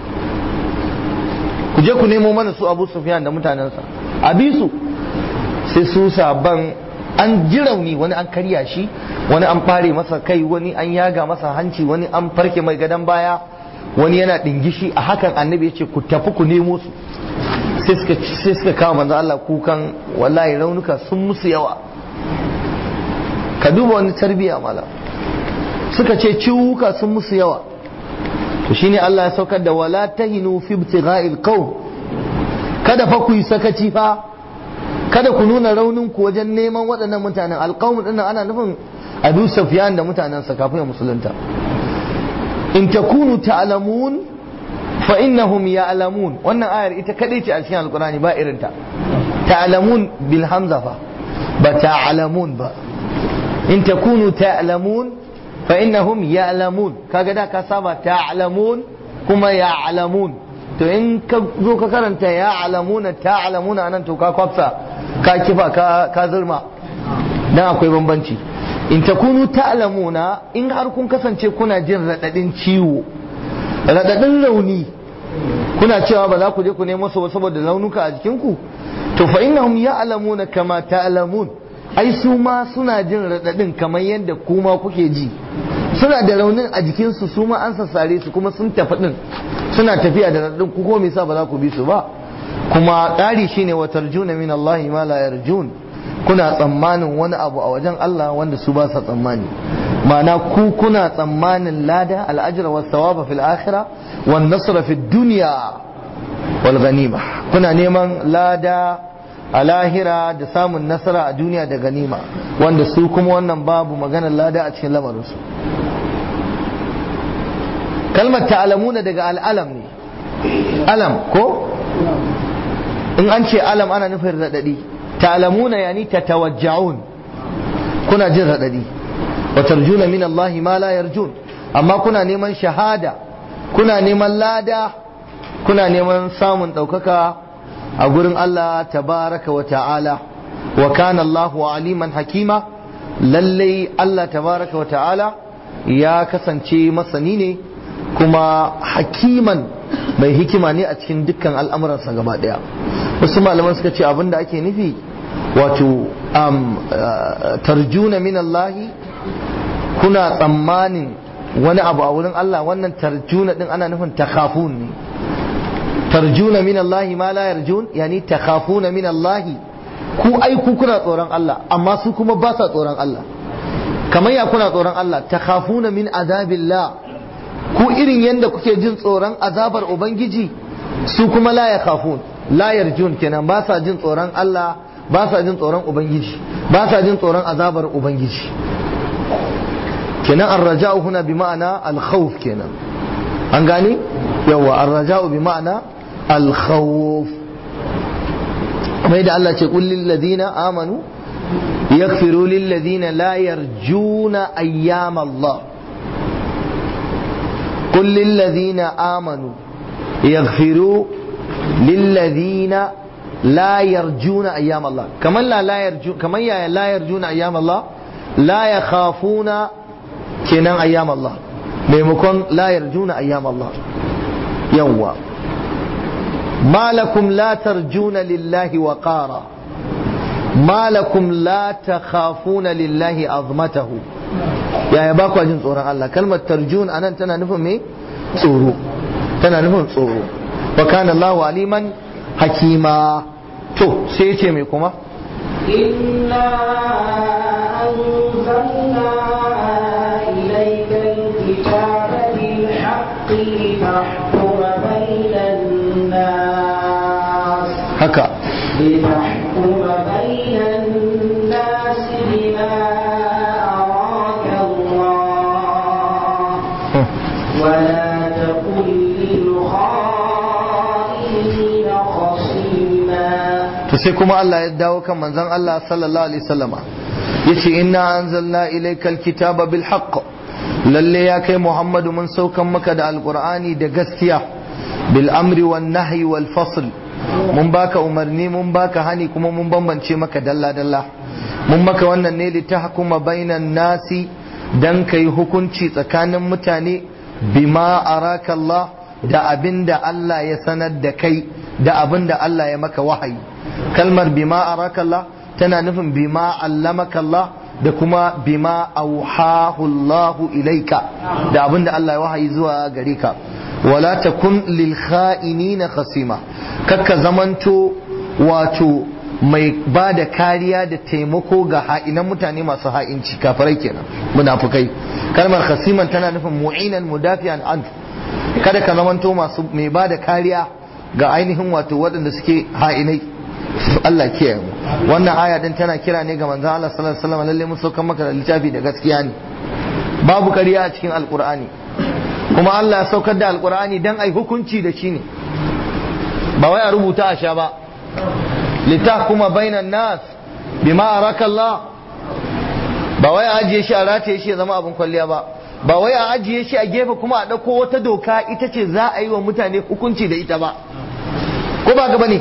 ku je ku nemo mana su Abu Sufyan da mutanensa a bi su sai su sahabban an ji rauni wani an karya shi wani an fare masa kai wani an yaga masa hanci wani an farke mai gadon baya wani yana dingishi a hakan annabi yace ku tafi ku nemo su sai suka sai suka kawo manzo Allah kukan wallahi raunuka sun musu yawa ka duba wani tarbiya malam suka ce ciwuka sun musu yawa to shine Allah ya saukar da wala tahinu fi ibtigha'il qawm kada fa ku yi sakaci fa kada ku nuna raunin ku wajen neman waɗannan mutanen alqawm din nan ana nufin Abu Sufyan da mutanensa kafin ya musulunta in takunu ta'lamun fa innahum ya'lamun wannan ayar ita kadai ce a cikin alqur'ani ba irinta ta'lamun bil hamza fa ba ta'lamun ba in takunu ta'lamun fa innahum ya'lamun kaga da ka saba ta'lamun kuma ya'lamun to in ka zo ka karanta ya'lamuna ta'lamuna anan to ka kwafsa ka kifa ka ka zurma dan akwai bambanci in takunu ta'lamuna in har kun kasance kuna jin radadin ciwo radadin rauni kuna cewa ba za ku je ku nemo su ba saboda launuka a jikinku to fa innahum ya'lamuna kama ta'lamun ai su ma suna jin radadin kamar yadda kuma kuke ji suna da raunin a jikinsu su ma an sassare su kuma sun tafi din suna tafiya da radadin ku ko me yasa ba za ku bi su ba kuma ƙari shine wa tarjuna min Allah ma la yarjun kuna tsammanin wani abu a wajen Allah wanda su ba sa tsammani ma'ana ku kuna tsammanin lada al'ajra was thawaba fil akhirah wan nasra fid dunya wal ghanima kuna neman lada a lahira da samun nasara a duniya da ganima wanda su kuma wannan babu maganar lada a cikin lamarinsu kalmar ta'alamuna daga al'alam ne alam ko in an ce alam ana nufin raɗaɗi ta'alamuna yani tatawajja'un kuna jin raɗaɗi wa tarjuna min Allah ma la yarjun amma kuna neman shahada kuna neman lada kuna neman samun ɗaukaka a gurin Allah tabaraka wa ta'ala wa kana Allahu aliman hakima lallai Allah tabaraka wa ta'ala ya kasance masani ne kuma hakiman mai hikima ne a cikin dukkan al'amuransa gaba daya wasu malaman suka ce abinda ake nufi wato tarjuna min Allah kuna tsammanin wani abu a wurin Allah wannan tarjuna din ana nufin takhafun ne tarjuna min Allah ma la yarjun yani takhafuna min Allah ku ai ku kuna tsoron Allah amma su kuma ba sa tsoron Allah kamar ya kuna tsoron Allah takhafuna min azabillah ku irin yadda kuke jin tsoron azabar ubangiji su kuma la ya khafun la yarjun kenan ba sa jin tsoron Allah ba sa jin tsoron ubangiji ba sa jin tsoron azabar ubangiji kenan arraja'u huna bi ma'ana al-khawf kenan an gane yawa arraja'u bi ma'ana al-khawf mai da Allah ce qul lil ladina amanu yaghfiru lil ladina la yarjuna ayyam Allah قل للذين آمنوا يغفروا للذين لا يرجون أيام الله كمان لا لا يرجون كمان لا يرجون أيام الله لا يخافون كنان أيام الله ميمكن لا يرجون أيام الله يوا ما لكم لا ترجون لله وقارا ما لكم لا تخافون لله عظمته yaya ba kwa jin tsoron Allah kalmar tarjun anan tana nufin me tsoro tana nufin tsoro wa kana Allahu aliman hakima to sai yace me kuma inna anzalna ilayka alkitaba bil haqqi litahkuma bainan nas haka litahkuma bainan nas bima ولا تكن للخائنين خصيما to sai kuma Allah ya dawo kan manzon Allah sallallahu alaihi wasallama yace inna anzalna ilayka alkitaba bil haqq lalle ya kai Muhammadu mun saukan maka da alqur'ani da gaskiya bil amri wan nahyi wal fasl mun baka umarni mun baka hani kuma mun bambance maka dalla dalla mun maka wannan ne litahkuma bainan nasi dan kai hukunci tsakanin mutane bima araka Allah da abin da Allah ya sanar da kai da abin da Allah ya maka wahayi kalmar bima araka Allah tana nufin bima allamaka Allah da kuma bima auhahu Allah ilaika da abin da Allah ya wahayi zuwa gare ka wala takun lil kha'inina khasima kakka zamanto wato mai ba da kariya da taimako ga ha'inan mutane masu ha'inci kafirai kenan munafukai kalmar khasiman tana nufin mu'inan mudafiyan an kada ka zamanto masu mai ba da kariya ga ainihin wato waɗanda suke ha'inai Allah kiyaye mu wannan aya din tana kira ne ga manzon Allah sallallahu alaihi wasallam lalle mun saukan maka da littafi da gaskiya ne babu kariya a cikin alqur'ani kuma Allah ya saukar da alqur'ani dan ai hukunci da shi ne ba wai a rubuta a sha ba litahkuma bainan nas bima araka Allah ba wai a ajiye shi a rataye shi ya zama abin kwalliya ba ba wai a ajiye shi a gefe kuma a ɗauko wata doka ita ce za a yi wa mutane hukunci da ita ba ko ba gaba ne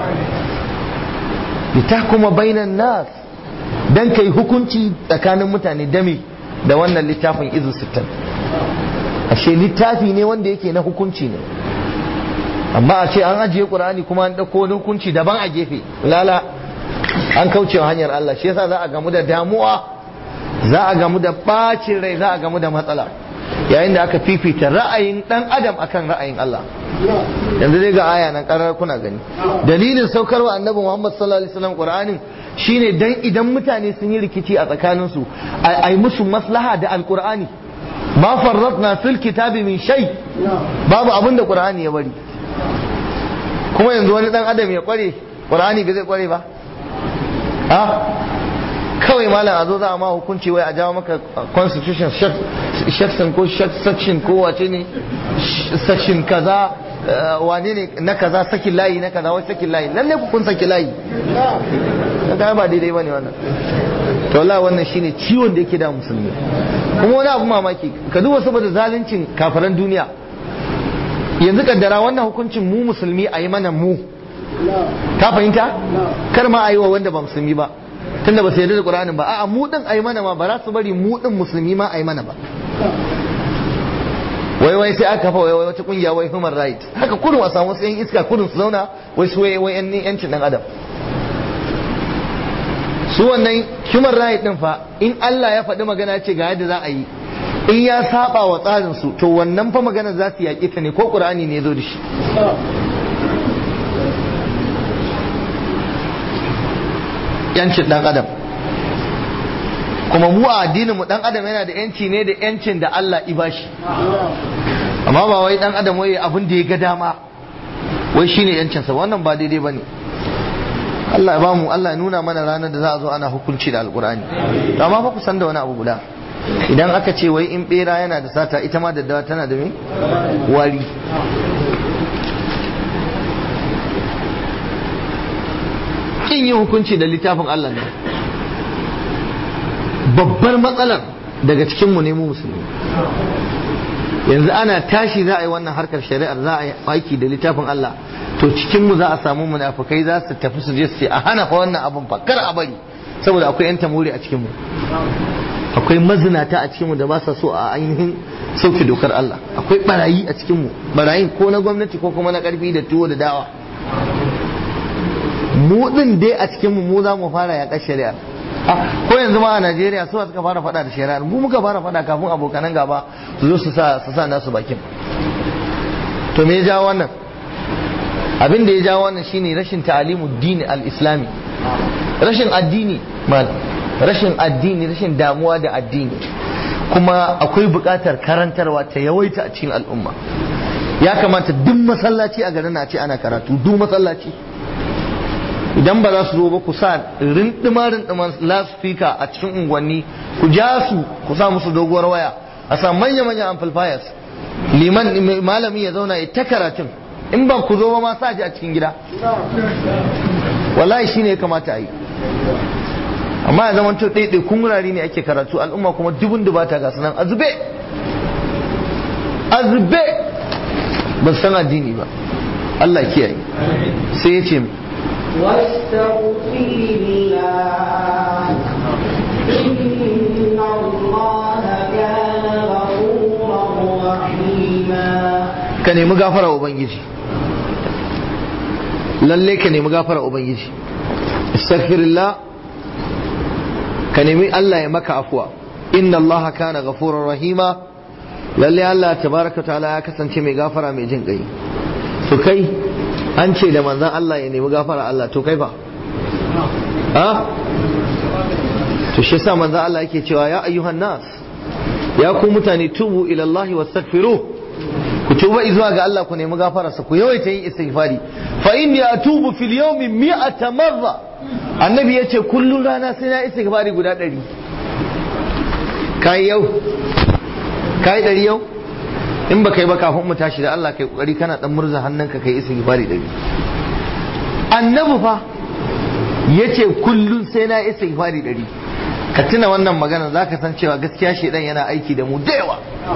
litahkuma bainan nas dan kai hukunci tsakanin mutane dami da wannan littafin izu sittin ashe littafi ne wanda yake na hukunci ne amma a ce an ajiye qur'ani kuma an dauko wani hukunci daban a gefe lala an kaucewa hanyar Allah shi yasa za a gamu da damuwa za a gamu da bacin rai za a gamu da matsala yayin da aka fifita ra'ayin dan adam akan ra'ayin Allah yanzu dai ga aya nan karar kuna gani dalilin saukarwa annabi Muhammad sallallahu alaihi wasallam qur'anin shine dan idan mutane sun yi rikici a tsakaninsu ai musu maslaha da alqur'ani ma farratna fil kitabi min shay babu abin da qur'ani ya bari kuma yanzu wani dan adam ya kware qur'ani bai zai kware ba ha kawai malam a zo za a ma hukunci wai a jawo maka constitution section ko section ko wace ne section kaza wane ne na kaza sakin layi na kaza wai sakin layi lalle ku kun saki layi kaga ba daidai bane wannan to wallahi wannan shine ciwon da yake da musulmi kuma wani abu mamaki ka duba saboda zaluncin kafiran duniya yanzu kaddara wannan hukuncin mu musulmi a yi mana mu ka fahimta kar ma a yi wa wanda ba musulmi ba tunda ba su yarda da qur'anin ba a'a mu din a yi mana ma ba za su bari mu din musulmi ma a yi mana ba wai wai sai aka kafa wai wai wata kungiya wai human right haka kudin a samu wasu yan iska kudin su zauna wai su wai wai yancin dan adam su wannan human right din fa in Allah ya faɗi magana ce ga yadda za a yi in ya saba wa tsarin su to wannan fa magana za su yaƙi ta ne ko Qur'ani ne ya zo da shi yancin dan adam kuma mu a addinin mu dan adam yana da yanci ne da yancin da Allah i bashi amma ba wai dan adam wai abin da ya ga dama wai shine yancin sa wannan ba daidai bane Allah ya bamu Allah ya nuna mana ranar da za a zo ana hukunci da alkurani to amma fa ku san da wani abu guda idan aka ce wai in bera yana da sata ita ma daddawa tana da me wari kin yi hukunci da littafin Allah ne babbar matsalar daga cikinmu ne mu musulmi yanzu ana tashi za a yi wannan harkar shari'ar za a yi aiki da littafin Allah to cikinmu za a samu munafukai za su tafi su je su ce a hana fa wannan abun fa kar a bari saboda akwai yan tamuri a cikinmu akwai mazinata a cikinmu da ba sa so a ainihin sauke dokar Allah akwai barayi a cikinmu barayin ko na gwamnati ko kuma na karfi da tuwo da dawa mu din dai a cikinmu mu za mu fara yaƙar shari'ar ko yanzu ma a Najeriya su suka fara faɗa da shari'ar mu muka fara faɗa kafin abokanan gaba su zo su sa su sa nasu bakin to me ya jawo wannan abin da ya jawo wannan shine rashin ta'alimu dini al-islami rashin addini mal rashin addini rashin damuwa da addini kuma akwai buƙatar karantarwa ta yawaita a cikin al'umma ya kamata duk masallaci a garin na ce ana karatu duk masallaci idan ba za su zo ba ku sa rindima rindiman lasfika a cikin unguwanni ku ja su ku sa musu doguwar waya a sa manya manyan amplifiers liman malami ya zauna ya ta karatun in ba ku zo ba ma sa ji a cikin gida wallahi shine ya kamata a yi amma ya zama ɗaiɗai kun wurare ne ake karatu al'umma kuma dubun dubata ga sunan azube azube ba san addini ba Allah kiyaye sai ya ce واستغفر الله إن الله كان غفورا رحيما ka nemi gafara ubangiji lalle ka nemi gafara ubangiji astaghfirullah ka nemi Allah ya maka afuwa inna Allah kana ghafurur rahima lalle Allah tabaraka ta'ala ya kasance mai gafara mai jin kai to kai an ce da manzan Allah ya nemi gafara Allah to kai fa ha to shi yasa manzan Allah yake cewa ya ayyuhan nas ya ku mutane tubu ila Allah wastaghfiru ku tuba zuwa ga Allah ku nemi gafararsa ku yawaita yin istighfari fa inni atubu fil yawmi mi'ata marra annabi yace kullun rana sai na istighfari guda 100 kai yau kai 100 yau in ba kai ba kafin mu tashi da Allah kai kokari kana dan murza hannunka kai istighfari dari annabi fa yace kullun sai na istighfari dari ka tuna wannan magana zaka san cewa gaskiya shedan yana aiki da mu da yawa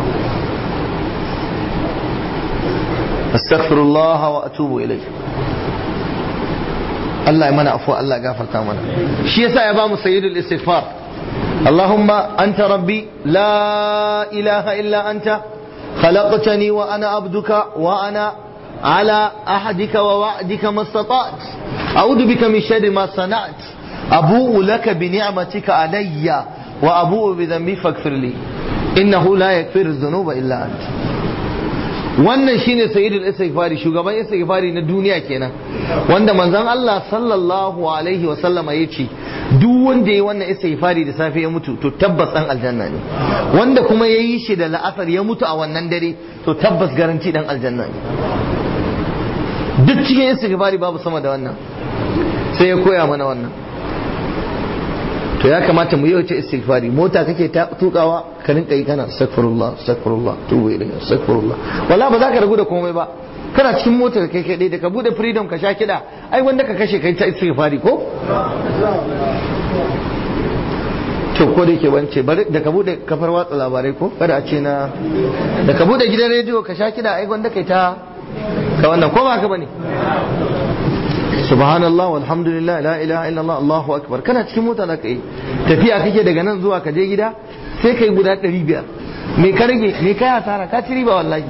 astaghfirullah wa atubu ilayh Allah ya mana afuwa Allah ya gafarta mana shi yasa ya ba mu sayyidul istighfar اللهم أنت ربي لا إله إلا أنت خلقتني وأنا عبدك وأنا على أحدك ووعدك ما استطعت أعوذ بك من شر ما صنعت أبوء لك بنعمتك علي وأبوء بذنبي فاغفر لي إنه لا يغفر الذنوب إلا أنت wannan shine sayyidul istighfari shugaban istighfari na duniya kenan wanda manzon Allah sallallahu alaihi wa sallama yace duk wanda yayi wannan istighfari da safe ya mutu to tabbas dan aljanna ne wanda kuma yayi shi da la'asar ya mutu a wannan dare to tabbas garanti dan aljanna ne duk cikin istighfari babu sama da wannan sai ya koya mana wannan to ya kamata mu yawaita istighfari mota kake ta tukawa ka rinka yi kana astaghfirullah astaghfirullah tubu ilayhi astaghfirullah wala ba za ka ragu da komai ba kana cikin motar kai kai da ka bude freedom ka sha kida ai wanda ka kashe kai ta istighfari ko to ko da yake wance bari da ka bude kafar watsa labarai ko kada a ce na da ka bude gidan rediyo ka sha kida ai wanda kai ta ka wannan ko ba ka bane subhanallah walhamdulillah la ilaha illallah allahu akbar kana cikin mota da kai tafiya kake daga nan zuwa ka je gida sai kai guda 500 me ka rage me kai hasara ka ci riba wallahi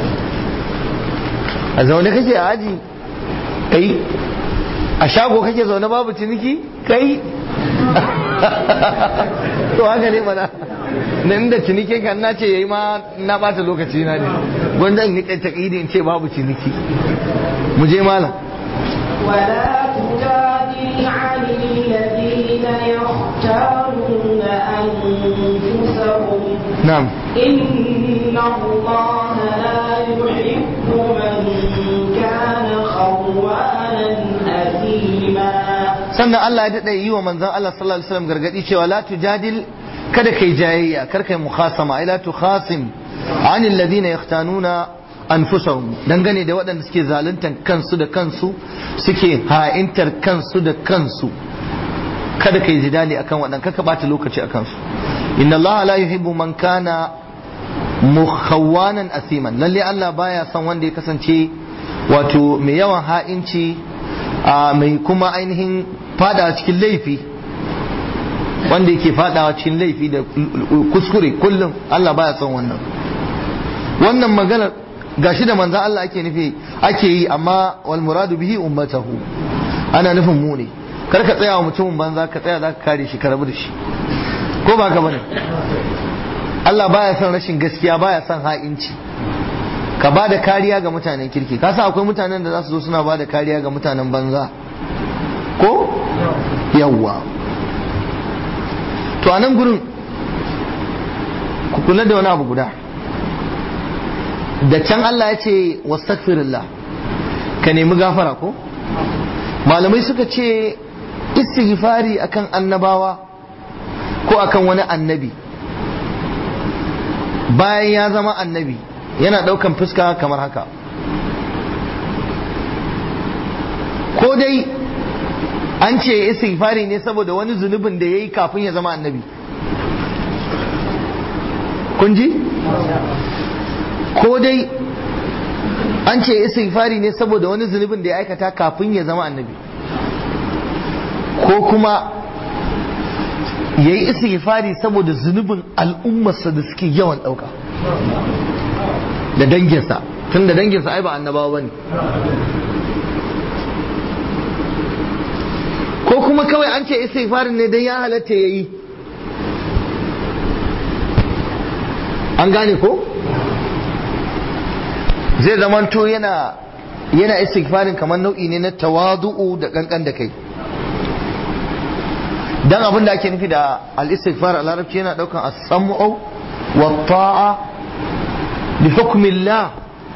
a zaune kake a aji kai a shago kake zaune babu ciniki kai to haka ne mana nan da ciniki kan na ce yayi ma na bata lokaci na ne gwanda in nika taƙidi in ce babu ciniki mu je malam ولا تجادل عن الذين يختارون أنفسهم na'am إن الله لا يحب من كان خوانا أثيما sannan Allah ya daɗa yi wa manzon Allah sallallahu alaihi wasallam gargadi cewa la tujadil kada kai jayayya kar kai mukhasama ai la tukhasim anil ladina yahtanuna anfusahum dangane da waɗanda suke zaluntan kansu da kansu suke ha'intar kansu da kansu kada kai jidali akan waɗanda kaka bata lokaci akan su inna Allah la yuhibbu man kana mukhawwanan asiman lalle Allah baya son wanda ya kasance wato mai yawan ha'inci a mai kuma ainihin fada cikin laifi wanda yake fadawa cikin laifi da kuskure kullum Allah baya son wannan wannan maganar gashi da manzan Allah ake nufi ake yi amma wal muradu bihi ummatahu ana nufin mu ne kar ka tsaya wa mutumin banza ka tsaya za ka kare shi ka rabu da shi ko ba ka bane Allah baya son rashin gaskiya baya son ha'inci ka ba da kariya ga mutanen kirki ka san akwai mutanen da za su zo suna ba da kariya ga mutanen banza ko yawwa to a nan gurin ku kula da wani abu guda da can Allah ya ce wastaghfirullah ka nemi gafara ko malamai suka ce istighfari akan annabawa ko akan wani annabi bayan ya zama annabi yana daukan fuska kamar haka ko dai an ce istighfari ne saboda wani zunubin da ya yi kafin ya zama annabi kun ji ko dai an ce istighfari ne saboda wani zunubin da ya aikata kafin ya zama annabi ko kuma ya yi istighfari saboda zunubin al'ummarsa da suke yawan ɗauka da danginsa tun da danginsa ai ba annabawa ba ne ko kuma kawai an ce istighfarin ne don ya halatta ya yi an gane ko zai zamanto yana yana istighfarin kamar nau'i ne na tawadu'u da kankan da kai dan abin da ake nufi da al-istighfar a larabci yana daukan as-sam'u wa ta'a bi hukmillah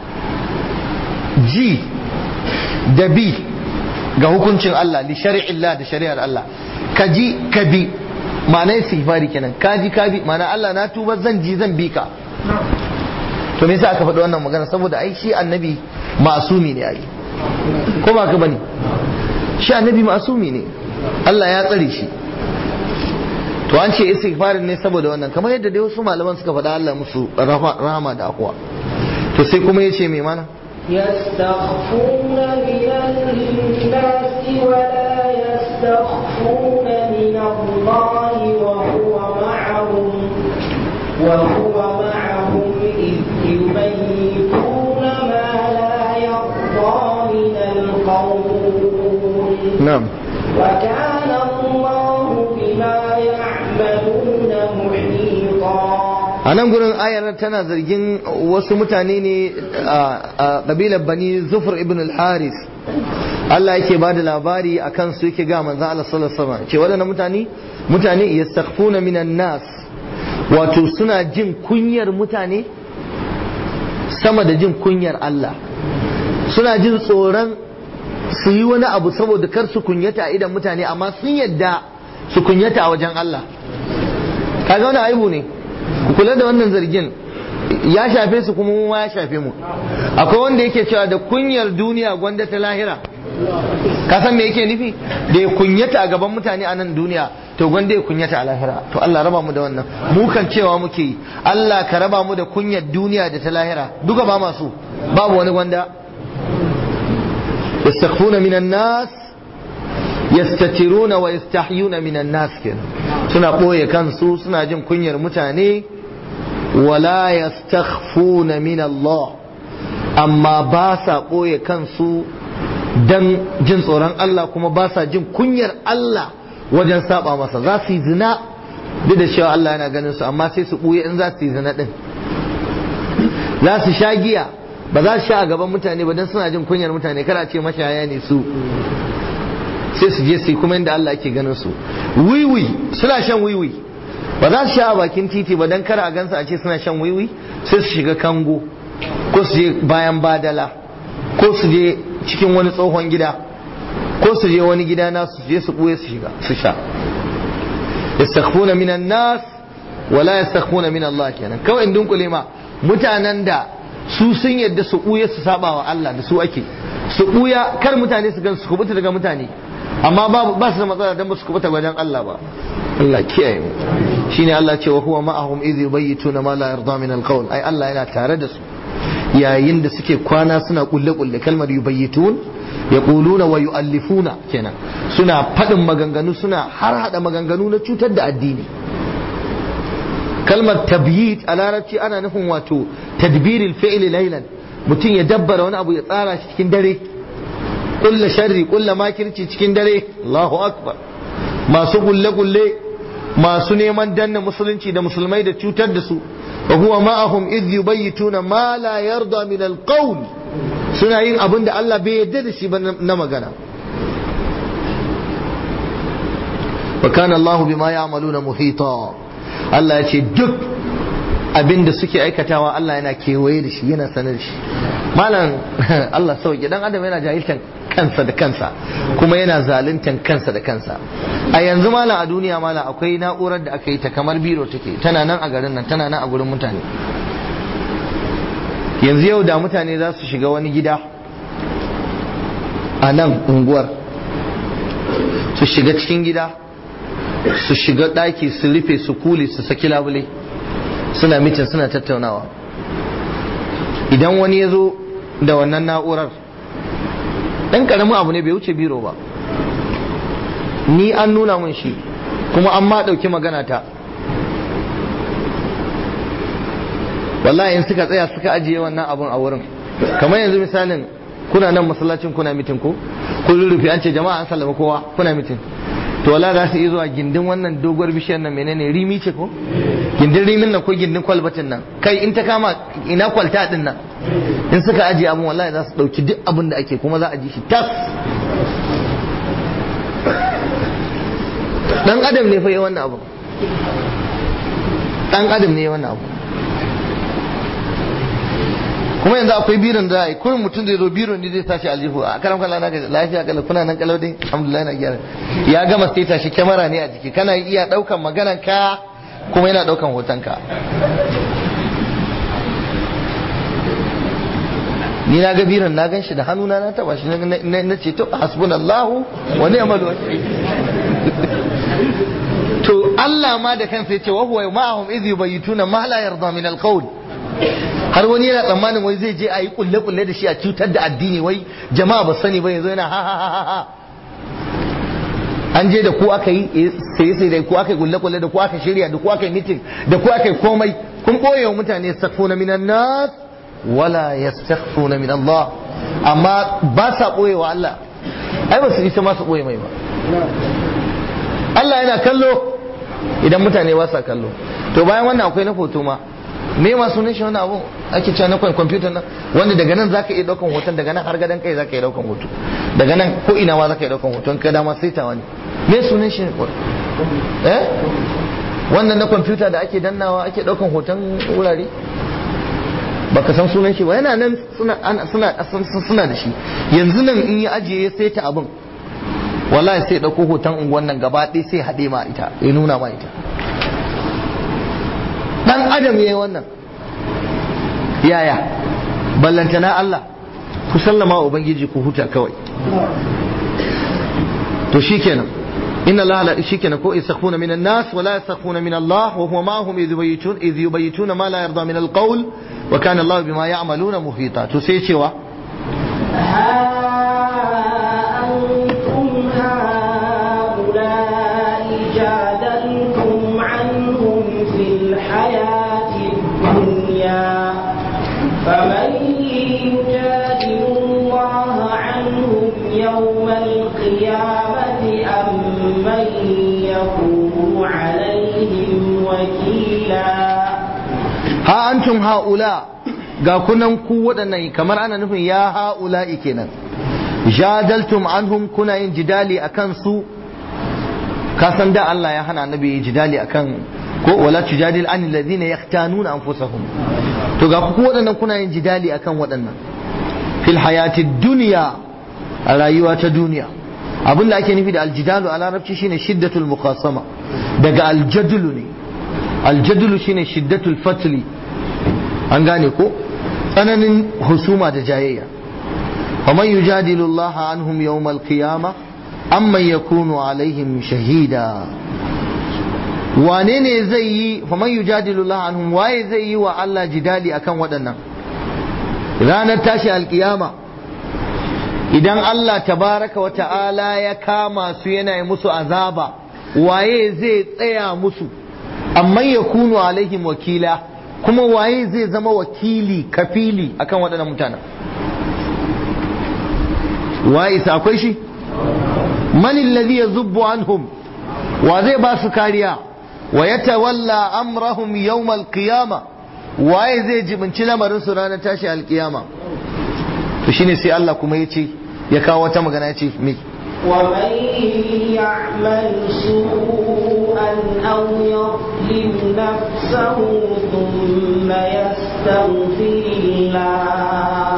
ji da bi ga hukuncin Allah li shari'illah da shari'ar Allah ka ji ka bi ma'ana istighfari kenan ka ji ka bi ma'ana Allah na tuba zan ji zan bi ka to me yasa aka faɗi wannan magana saboda ai shi annabi ma'asumi ne ai ko ba ka bane shi annabi ma'asumi ne Allah ya tsare shi to an ce istighfarin ne saboda wannan kamar yadda dai wasu malaman suka faɗa Allah musu rahama da akwa to sai kuma yace me mana يستخفون من الناس ولا يستخفون من الله وهو معهم وهو معهم إذ يبيتون ما لا يرضى من القول na'am وكان الله بما يعملون محيطا a nan gurin ayar tana zargin wasu mutane ne a ƙabilar bani zufur ibn al-haris Allah yake ba da labari a kansu yake ga manzo Allah sallallahu alaihi wasallam ce waɗannan mutane mutane yastakhfuna minan nas wato suna jin kunyar mutane sama da jin kunyar Allah suna jin tsoron su yi wani abu saboda kar su kunyata a idan mutane amma sun yadda su kunyata a wajen Allah kaga wani aibu ne ku kula da wannan zargin ya shafe su kuma mu ya shafe mu akwai wanda yake cewa da kunyar duniya gwanda ta lahira ka san me yake nufi da ya kunyata a gaban mutane a nan duniya to gwanda ya kunyata a lahira to Allah raba mu da wannan mu kan cewa muke yi Allah ka raba mu da kunyar duniya da ta lahira duka ba masu babu wani gwanda yastakhfuna minan nas yastatiruna wa yastahyuna minan nas kenan suna ɓoye kansu suna jin kunyar mutane wala yastakhfuna min Allah amma ba sa ɓoye kansu dan jin tsoron Allah kuma ba sa jin kunyar Allah wajen saba masa za su yi zina duk da cewa Allah yana ganin su amma sai su ɓuye in za su yi zina ɗin za su sha giya ba za su sha a gaban mutane ba don suna jin kunyar mutane kada ce mashaya ne su sai su je su yi kuma inda Allah ake ganin su wiwi suna shan wiwi ba za su sha a bakin titi ba don kara a gansu a ce suna shan wiwi sai su shiga kango ko su je bayan badala ko su je cikin wani tsohon gida ko su je wani gida na su je su ɓuye su shiga su sha yastakhfuna minan nas wala yastakhfuna min Allah kenan kawai in dunkule ma mutanen da su sun yadda su ɓuya su saba wa Allah da su ake su ɓuya kar mutane su gan su kubuta daga mutane amma ba su da matsala dan ba su kubuta wajen Allah ba Allah kiyaye mu shine Allah ce wa huwa ma'ahum idh yubayyituna ma la yarda min alqawl ai Allah yana tare da su yayin da suke kwana suna kulle kulle kalmar yubayyitun yaquluna wa yu'allifuna kenan suna faɗin maganganu suna har hada maganganu na cutar da addini kalmar tabyit a larabci ana nufin wato tadbiril fi'li laylan mutum ya dabbara wani abu ya tsara shi cikin dare kulla sharri kulla makirci cikin dare Allahu akbar masu kulle kulle masu neman danna musulunci da musulmai da cutar da su wa huwa ma'ahum idh yubayyituna ma la yarda min alqawl suna yin abin da Allah bai yarda da shi ba na magana wa kana Allah bima ya'maluna muhita Allah ya ce duk abin da suke aikatawa Allah yana kewaye da shi yana sanar da shi malam Allah sauki dan adam yana jahiltan kansa da kansa kuma yana zaluntan kansa da kansa a yanzu malam a duniya malam akwai na'urar da aka yi ta kamar biro take tana nan a garin nan tana nan a gurin mutane yanzu yau da mutane za su shiga wani gida a nan unguwar su shiga cikin gida su shiga ɗaki su rufe su kule su saki labule suna mitin suna tattaunawa idan wani ya zo da wannan na'urar ɗan ƙaramin abu ne bai wuce biro ba ni an nuna mun shi kuma an ma ɗauki magana ta wallahi in suka tsaya suka ajiye wannan abun a wurin kamar yanzu misalin kuna nan masallacin kuna mitin ko kun rufe an ce jama'a an sallama kowa kuna mitin to wala za su iya zuwa gindin wannan doguwar bishiyar nan menene rimi ce ko gindin rimin nan ko gindin kwalbatin nan kai in ta kama ina kwalta din nan in suka ajiye abun wallahi za su dauki duk abin da ake kuma za a ji shi tas dan adam ne fa yi wannan abu dan adam ne yi wannan abu kuma yanzu akwai biron da ai kullum mutum zai zo biron ne zai tashi aljihu a karam kala na ga lafiya kala kuna nan kalau dai alhamdulillah na gyara ya gama sai tashi kyamara ne a jiki kana iya daukan maganan ka kuma yana daukan hoton ka ni na ga biron na gan shi da hannuna na taba shi na ce to hasbunallahu wa ni'mal wakil to Allah ma da kansa ya ce wa huwa ma'ahum idh yubayituna ma la yarda min al-qawl har wani yana tsammanin wai zai je a yi kulle-kulle da shi a cutar da addini wai jama'a ba sani ba yanzu yana ha ha ha ha an je da ku aka yi sai sai da ku aka yi kulle-kulle da ku aka shirya da ku aka yi mitin da ku aka yi komai kun boye wa mutane yastaghfuna minan nas wala yastaghfuna min Allah amma ba sa boye wa Allah ai ba su isa ma su boye mai ba Allah yana kallo idan mutane ba sa kallo to bayan wannan akwai na foto ma me ma sunan shi wannan abu ake cewa na kwamfutar nan wanda daga nan zaka iya daukan hoton daga nan har gadan kai zaka iya daukan hoto daga nan ko ina ma zaka iya daukan hoton ka dama sai ta wani me sunan shi eh wannan na kwamfuta da ake dannawa ake daukan hoton wurare baka san sunan shi ba yana nan suna suna suna da shi yanzu nan in ya ajiye ya saita abin wallahi sai dauko hoton unguwan nan gaba ɗaya sai haɗe ma ita ya nuna ma ita dan adam yayi wannan yaya ballantana Allah ku sallama wa ubangiji ku huta kawai to shikenan inna Allah la shikenan ko yastakhfuna min an-nas wa la yastakhfuna min Allah wa huwa ma'ahum idh yubayitun idh yubayituna ma la yarda min al-qawl wa kana Allah bima ya'maluna muhita to sai cewa أنتم هؤلاء جادلتم عنهم في الحياة ha antum haula ga kunan ku waɗannan kamar ana nufin ya haula kenan jadaltum anhum kuna yin jidali akan su ka san da Allah ya hana annabi jidali akan ko wala tujadil an alladhina yahtanuna anfusahum to ga ku waɗannan kuna yin jidali akan waɗannan fil hayati dunya a rayuwa ta duniya abin da ake nufi da aljidalu a larabci shine shiddatul muqasama daga aljadulu ne aljadulu shine shiddatul fatli an gane ko tsananin husuma da jayayya ومن يجادل الله عنهم يوم القيامة أمن يكون عليهم شهيدا wane ne zai yi faman yujadilu Allah anhum waye zai yi wa Allah jidali akan waɗannan ranar tashi alkiyama idan Allah tabaraka wa ta'ala ya kama su yana yi musu azaba waye zai tsaya musu amma ya kunu alaihim wakila kuma waye zai zama wakili kafili akan waɗannan mutanen waye isa akwai shi man alladhi yazubbu anhum wa zai ba su kariya wa yatawalla amrahum yawm alqiyama waye zai jibinci lamarin su ranar tashi alqiyama to shine sai Allah kuma yace ya kawo wata magana yace me ومن يعمل سوءا أو يظلم نفسه ثم يستغفر الله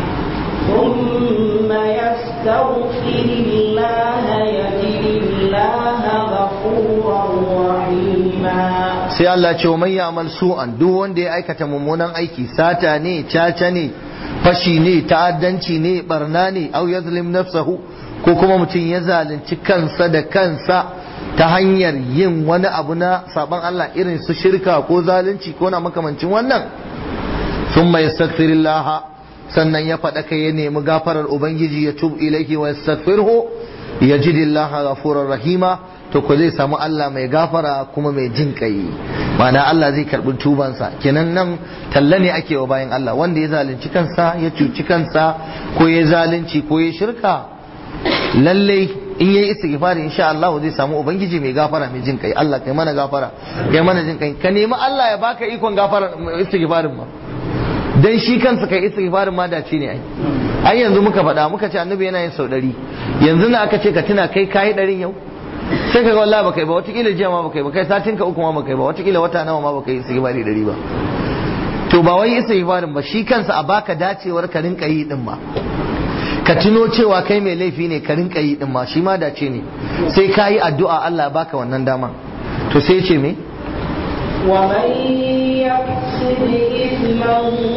ثم يستغفر الله يجد الله غفورا رحيما sai Allah ce wa man ya'mal su'an duk wanda ya aikata mummunan aiki sata ne caca ne fashi ne ta'addanci ne barna ne au yazlim nafsahu ko kuma mutum ya zalunci kansa da kansa ta hanyar yin wani abu na saban Allah irin su shirka ko zalunci ko na makamancin wannan thumma yastaghfirullah sannan ya faɗa kai ya nemi gafarar ubangiji ya tub ilaihi wa yastaghfirhu yajidillaha ghafurur rahima to ko zai samu Allah mai gafara kuma mai jin kai ma'ana Allah zai karbi tubansa kenan nan talla ne ake wa bayan Allah wanda ya zalunci kansa ya cuci kansa ko ya zalunci ko ya shirka lalle in yayi istighfari insha Allah zai samu ubangiji mai gafara mai jin kai Allah kai mana gafara kai mana jin kai ka nemi Allah ya baka ikon gafara istighfarin ma dan shi kansa kai istighfarin ma dace ne ai ai yanzu muka faɗa muka ce annabi yana yin sau ɗari yanzu na aka ce ka tuna kai kayi ɗarin yau sai ka ga wallahi baka yi ba watakila jiya ma baka yi ba kai satin ka uku ma baka yi ba watakila wata nawa ma baka yi istighfari ɗari ba to ba wai istighfarin ba shi kansa a baka dacewar ka rinka yi din ma ka tuno cewa kai mai laifi ne ka rinka yi din ma shi ma dace ne sai ka yi addu'a Allah baka wannan dama to sai ce me ومن يكسب إثما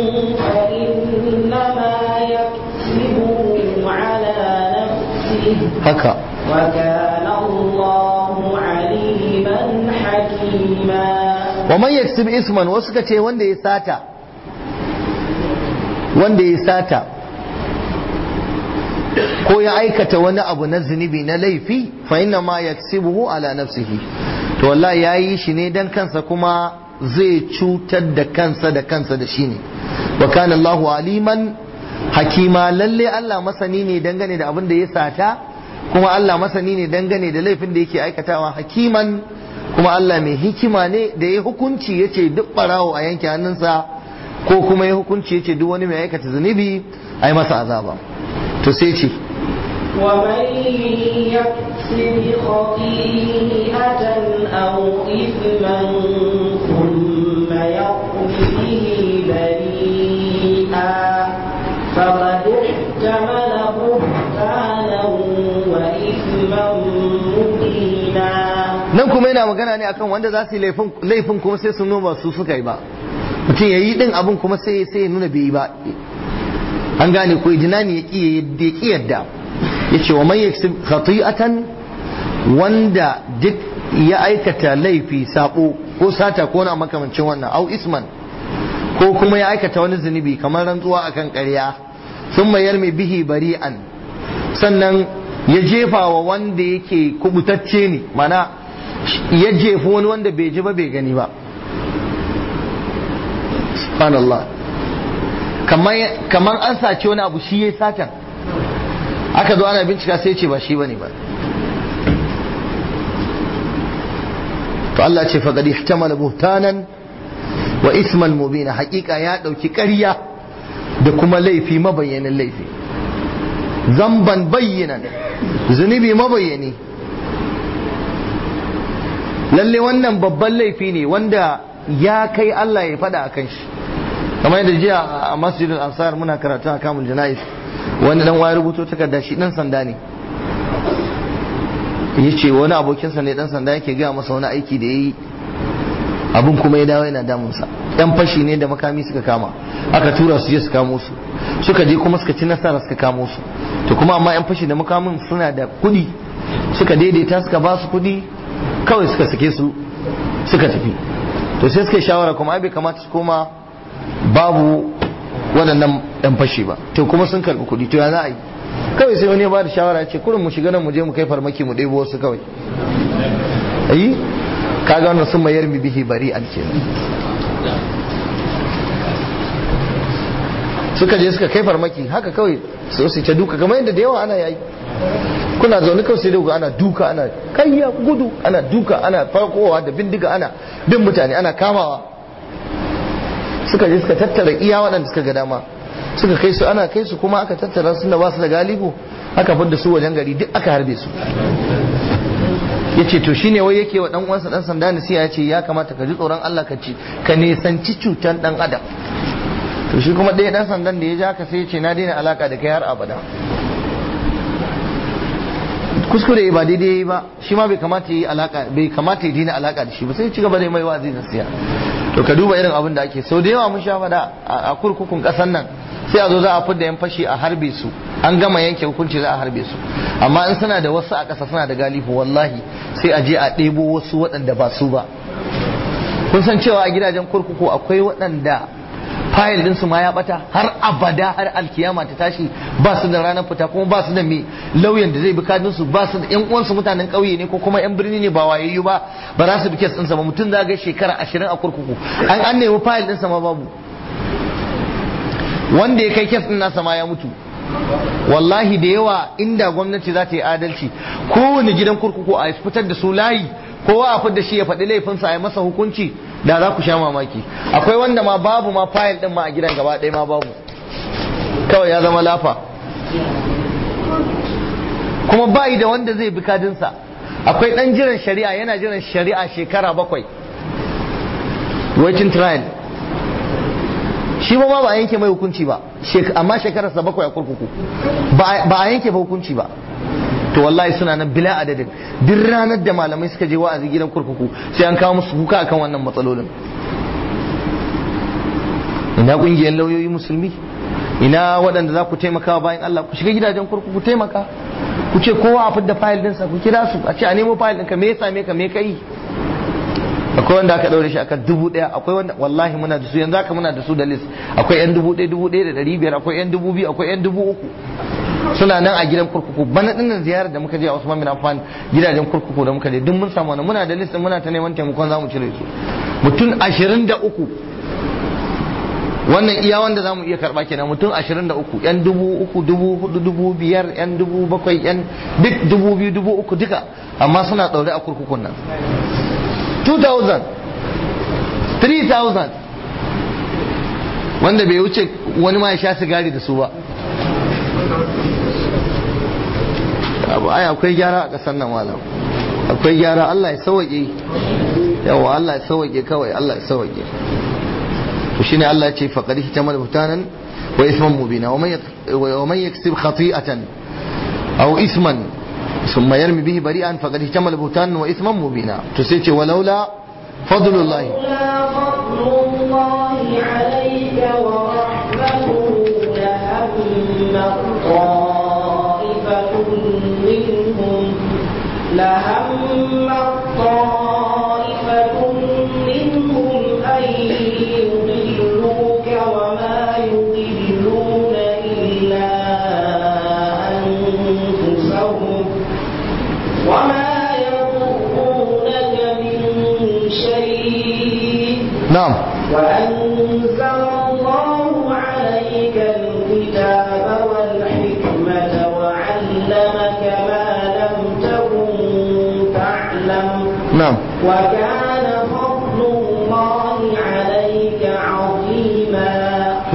فإنما يكسبه على نفسه haka وكان الله عليما حكيما wa man yaksib isman wasu ka ce wanda ya sata wanda ya sata ko ya aikata wani abu na zunubi na laifi fa inna ma yaksibuhu ala nafsihi to wallahi yayi shi ne dan kansa kuma zai cutar da kansa da kansa da shi ne wa kana Allahu aliman hakima lalle Allah masani ne dangane da abin da ya sata kuma Allah masani ne dangane da laifin da yake aikatawa hakiman kuma Allah mai hikima ne da ya hukunci ya ce duk barawo a yanke hannunsa ko kuma ya hukunci ya ce duk wani mai aikata zunubi a yi masa azaba to sai ce ومن يكسب خطيئة أو إثما ثم يقم به بريئا فقد احتمل بهتانا وإثما مبينا nan kuma yana magana ne akan wanda za su yi laifin- laifin kuma sai sun nuna su suka yi ba mutum ya yi din abin kuma sai sai ya nuna bai yi ba an gane ko jinani ya ki ya ki yadda ya ce wa man yaksib khati'atan wanda duk ya aikata laifi sabo ko sata ko na makamancin wannan au isman ko kuma ya aikata wani zunubi kamar rantsuwa akan ƙarya sun mayar mai bihi bari'an sannan ya jefa wa wanda yake kubutacce ne mana ya jefa wani wanda bai ji ba bai gani ba subhanallah kamar an sace wani abu shi ya satan aka zo ana bincika sai ce ba shi bane ba to Allah ce faqad ihtamala buhtanan wa isman mubina hakika ya dauki ƙarya da kuma laifi mabayyanin laifi zamban bayyanan zunubi mabayyani lalle wannan babban laifi ne wanda ya kai Allah ya faɗa a kan shi kamar yadda jiya a masjidul ansar muna karatu a kamun jana'is wani dan waya rubuto takarda shi dan sanda ne ya ce wani abokinsa ne dan sanda yake gaya masa wani aiki da ya yi abin kuma ya dawo yana damunsa yan fashi ne da makami suka kama aka tura su je su kamo su suka je kuma suka ci nasara suka kamo su to kuma amma yan fashi da makamin suna da kuɗi suka daidaita suka ba su kuɗi kawai suka sake su suka tafi to sai suka yi shawara kuma ai bai kamata su koma babu waɗannan yan fashi ba to kuma sun karɓi kuɗi to ya za a yi kawai sai wani ya ba da shawara ya ce kurin mu shiga nan mu je mu kai farmaki mu ɗebo wasu kawai ayi kaga wannan sun mayar mi bihi bari an kenan suka je suka kai farmaki haka kawai su su ta duka kamar yadda da yawa ana yayi kuna zaune kawai sai da ana duka ana kayya gudu ana duka ana farkowa da bindiga ana bin mutane ana kamawa suka je suka tattara iya waɗanda suka ga dama suka kai su ana kai su kuma aka tattara su da ba su da galibu aka fidda su wajen gari duk aka harbe su ya ce to shine wai yake wa dan uwansa dan sanda nasiha ya ce ya kamata ka ji tsoron Allah ka ci ka nisanci cutar dan adam to shi kuma ɗaya dan sandan da ya ja ka sai ya ce na daina alaka da kai har abada kuskure ba daidai yayi ba shi ma bai kamata yi alaka bai kamata ya daina alaka da shi ba sai ya ci gaba da mai wa'azi nasiha to ka duba irin abin da ake sau da yawa mun sha fada a kurkukun kasan nan sai a zo za a fidda yan fashi a harbe su an gama yanke hukunci za a harbe su amma in suna da wasu a ƙasa suna da galifu wallahi sai a je a ɗebo wasu waɗanda ba su ba kun san cewa a gidajen kurkuku akwai waɗanda fayil ɗinsu ma ya ɓata har abada har alkiyama ta tashi ba su da ranar fita kuma ba su da mai lauyan da zai bi kadinsu ba su da yan uwansu mutanen ƙauye ne ko kuma yan birni ne ba wayayyu ba ba za su bi kes ɗinsa ba mutum za ga shekara ashirin a kurkuku an an nemi fayil ɗinsa ma babu wanda ya kai kes ɗin nasa ma ya mutu wallahi da yawa inda gwamnati za ta yi adalci kowane gidan kurkuku a fitar da su layi kowa a fitar da shi ya faɗi laifinsa a yi masa hukunci da za ku sha mamaki akwai wanda ma babu ma fayil ɗin ma a gidan gaba ɗaya ma babu kawai ya zama lafa kuma bayi da wanda zai bi kadinsa akwai ɗan jiran shari'a yana jiran shari'a shekara bakwai waiting trial shi ba ba a yanke mai hukunci ba amma shekararsa bakwai a kurkuku ba a yanke ba hukunci ba to wallahi suna nan bila adadin duk ranar da malamai suka je wa'azi gidan kurkuku sai an kawo musu kuka akan wannan matsalolin ina kungiyar lauyoyi musulmi ina waɗanda za ku taimaka bayan Allah ku shiga gidajen kurkuku taimaka ku ce kowa a fidda fayil ɗinsa ku kira su a ce a nemo fayil ɗinka me ya same ka me ka yi akwai wanda aka ɗaure shi akan dubu ɗaya akwai wanda wallahi muna da su yanzu haka muna da su da list akwai yan dubu ɗaya dubu ɗaya da ɗari biyar akwai yan dubu biyu akwai yan dubu uku suna nan a gidan kurkuku bana dinnan ziyarar da muka je a Usman bin Affan gidajen kurkuku da muka je duk mun samu wannan muna da list muna ta neman taimakon zamu cire su mutum ashirin da uku wannan iya wanda zamu iya karba kenan mutum ashirin da uku yan dubu uku dubu hudu dubu biyar yan dubu bakwai yan duk dubu biyu dubu uku duka amma suna ɗaure a kurkukun nan 2000 3000 wanda bai wuce wani ma ya sha sigari da su ba ai akwai gyara a ƙasar nan malam akwai gyara Allah ya sauke yawa Allah ya sauke kawai Allah ya sauke to shine Allah ya ce faqad ihtamal butanan wa isman mubina wa man yaksib khati'atan aw isman ثم يرمي به بريئا فقد احتمل بهتانا واثما مبينا تسيتي ولولا فضل الله لولا فضل الله عليك ورحمته لهم طائفة منهم لهم طائفة منهم أن يضلوك وما يضلون إلا أنفسهم وما يضرونك من شيء نعم وأنزل الله عليك الكتاب والحكمة وعلمك ما لم تكن تعلم نعم وكان فضل الله عليك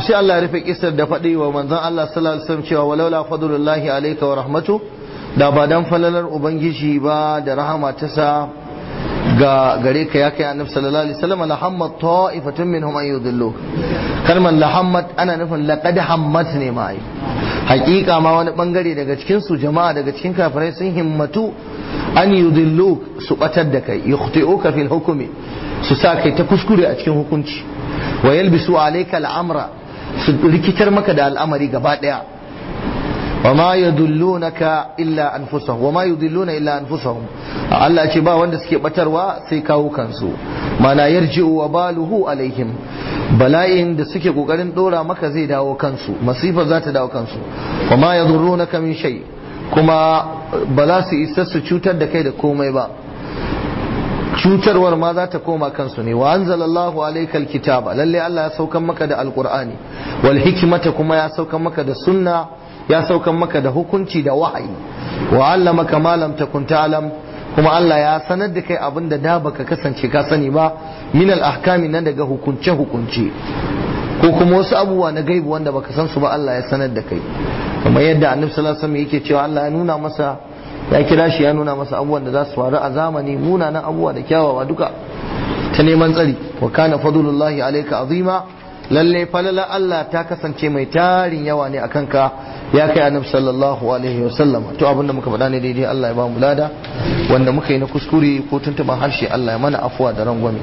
sai Allah ya rufe kisar da faɗi wa manzon Allah sallallahu alaihi wasallam cewa walaula fadlullahi alayka wa rahmatu da ba dan falalar ubangiji ba da rahama ta sa ga gare ka ya kai annabi sallallahu alaihi wasallam la hammat ta'ifatun minhum an yudillu kalmar la hammat ana nufin laqad hammat ne ma ai hakika ma wani bangare daga cikin su jama'a daga cikin kafirai sun himmatu an yudillu su batar da kai yukhti'uka fil hukmi su sa kai ta kuskure a cikin hukunci wa yalbisu alayka al'amra su rikitar maka da al'amari gaba daya wa ma yadullunaka illa anfusahum wa ma yudilluna illa anfusahum Allah ce ba wanda suke batarwa sai kawo kansu mana yarji'u wa baluhu alaihim bala'in da suke kokarin dora maka zai dawo kansu masifar za ta dawo kansu wa ma yadurrunaka min shay kuma ba za su isa su cutar da kai da komai ba cutarwar ma za ta koma kansu ne wa anzalallahu alaykal kitaba lalle Allah ya saukan maka da alqur'ani wal hikmata kuma ya saukan maka da sunna ya saukan maka da hukunci da wahayi wa allamaka ma lam takun ta'lam kuma Allah ya sanar da kai abin da da baka kasance ka sani ba min al ahkami nan daga hukunce hukunce ko kuma wasu abubuwa na gaibu wanda baka san su ba Allah ya sanar da kai kamar yadda annabi sallallahu alaihi wasallam yake cewa Allah ya nuna masa ya kira shi ya nuna masa abubuwan da za su faru a zamani munanan abubuwa da kyawawa duka ta neman tsari wa kana fadlullahi alayka azima lalle falala Allah ta kasance mai tarin yawa ne akan ka ya kai annabi sallallahu alaihi wa sallam to abinda muka faɗa ne daidai Allah ya ba mu lada wanda muka yi na kuskure ko tuntuban harshe Allah ya mana afuwa da rangwame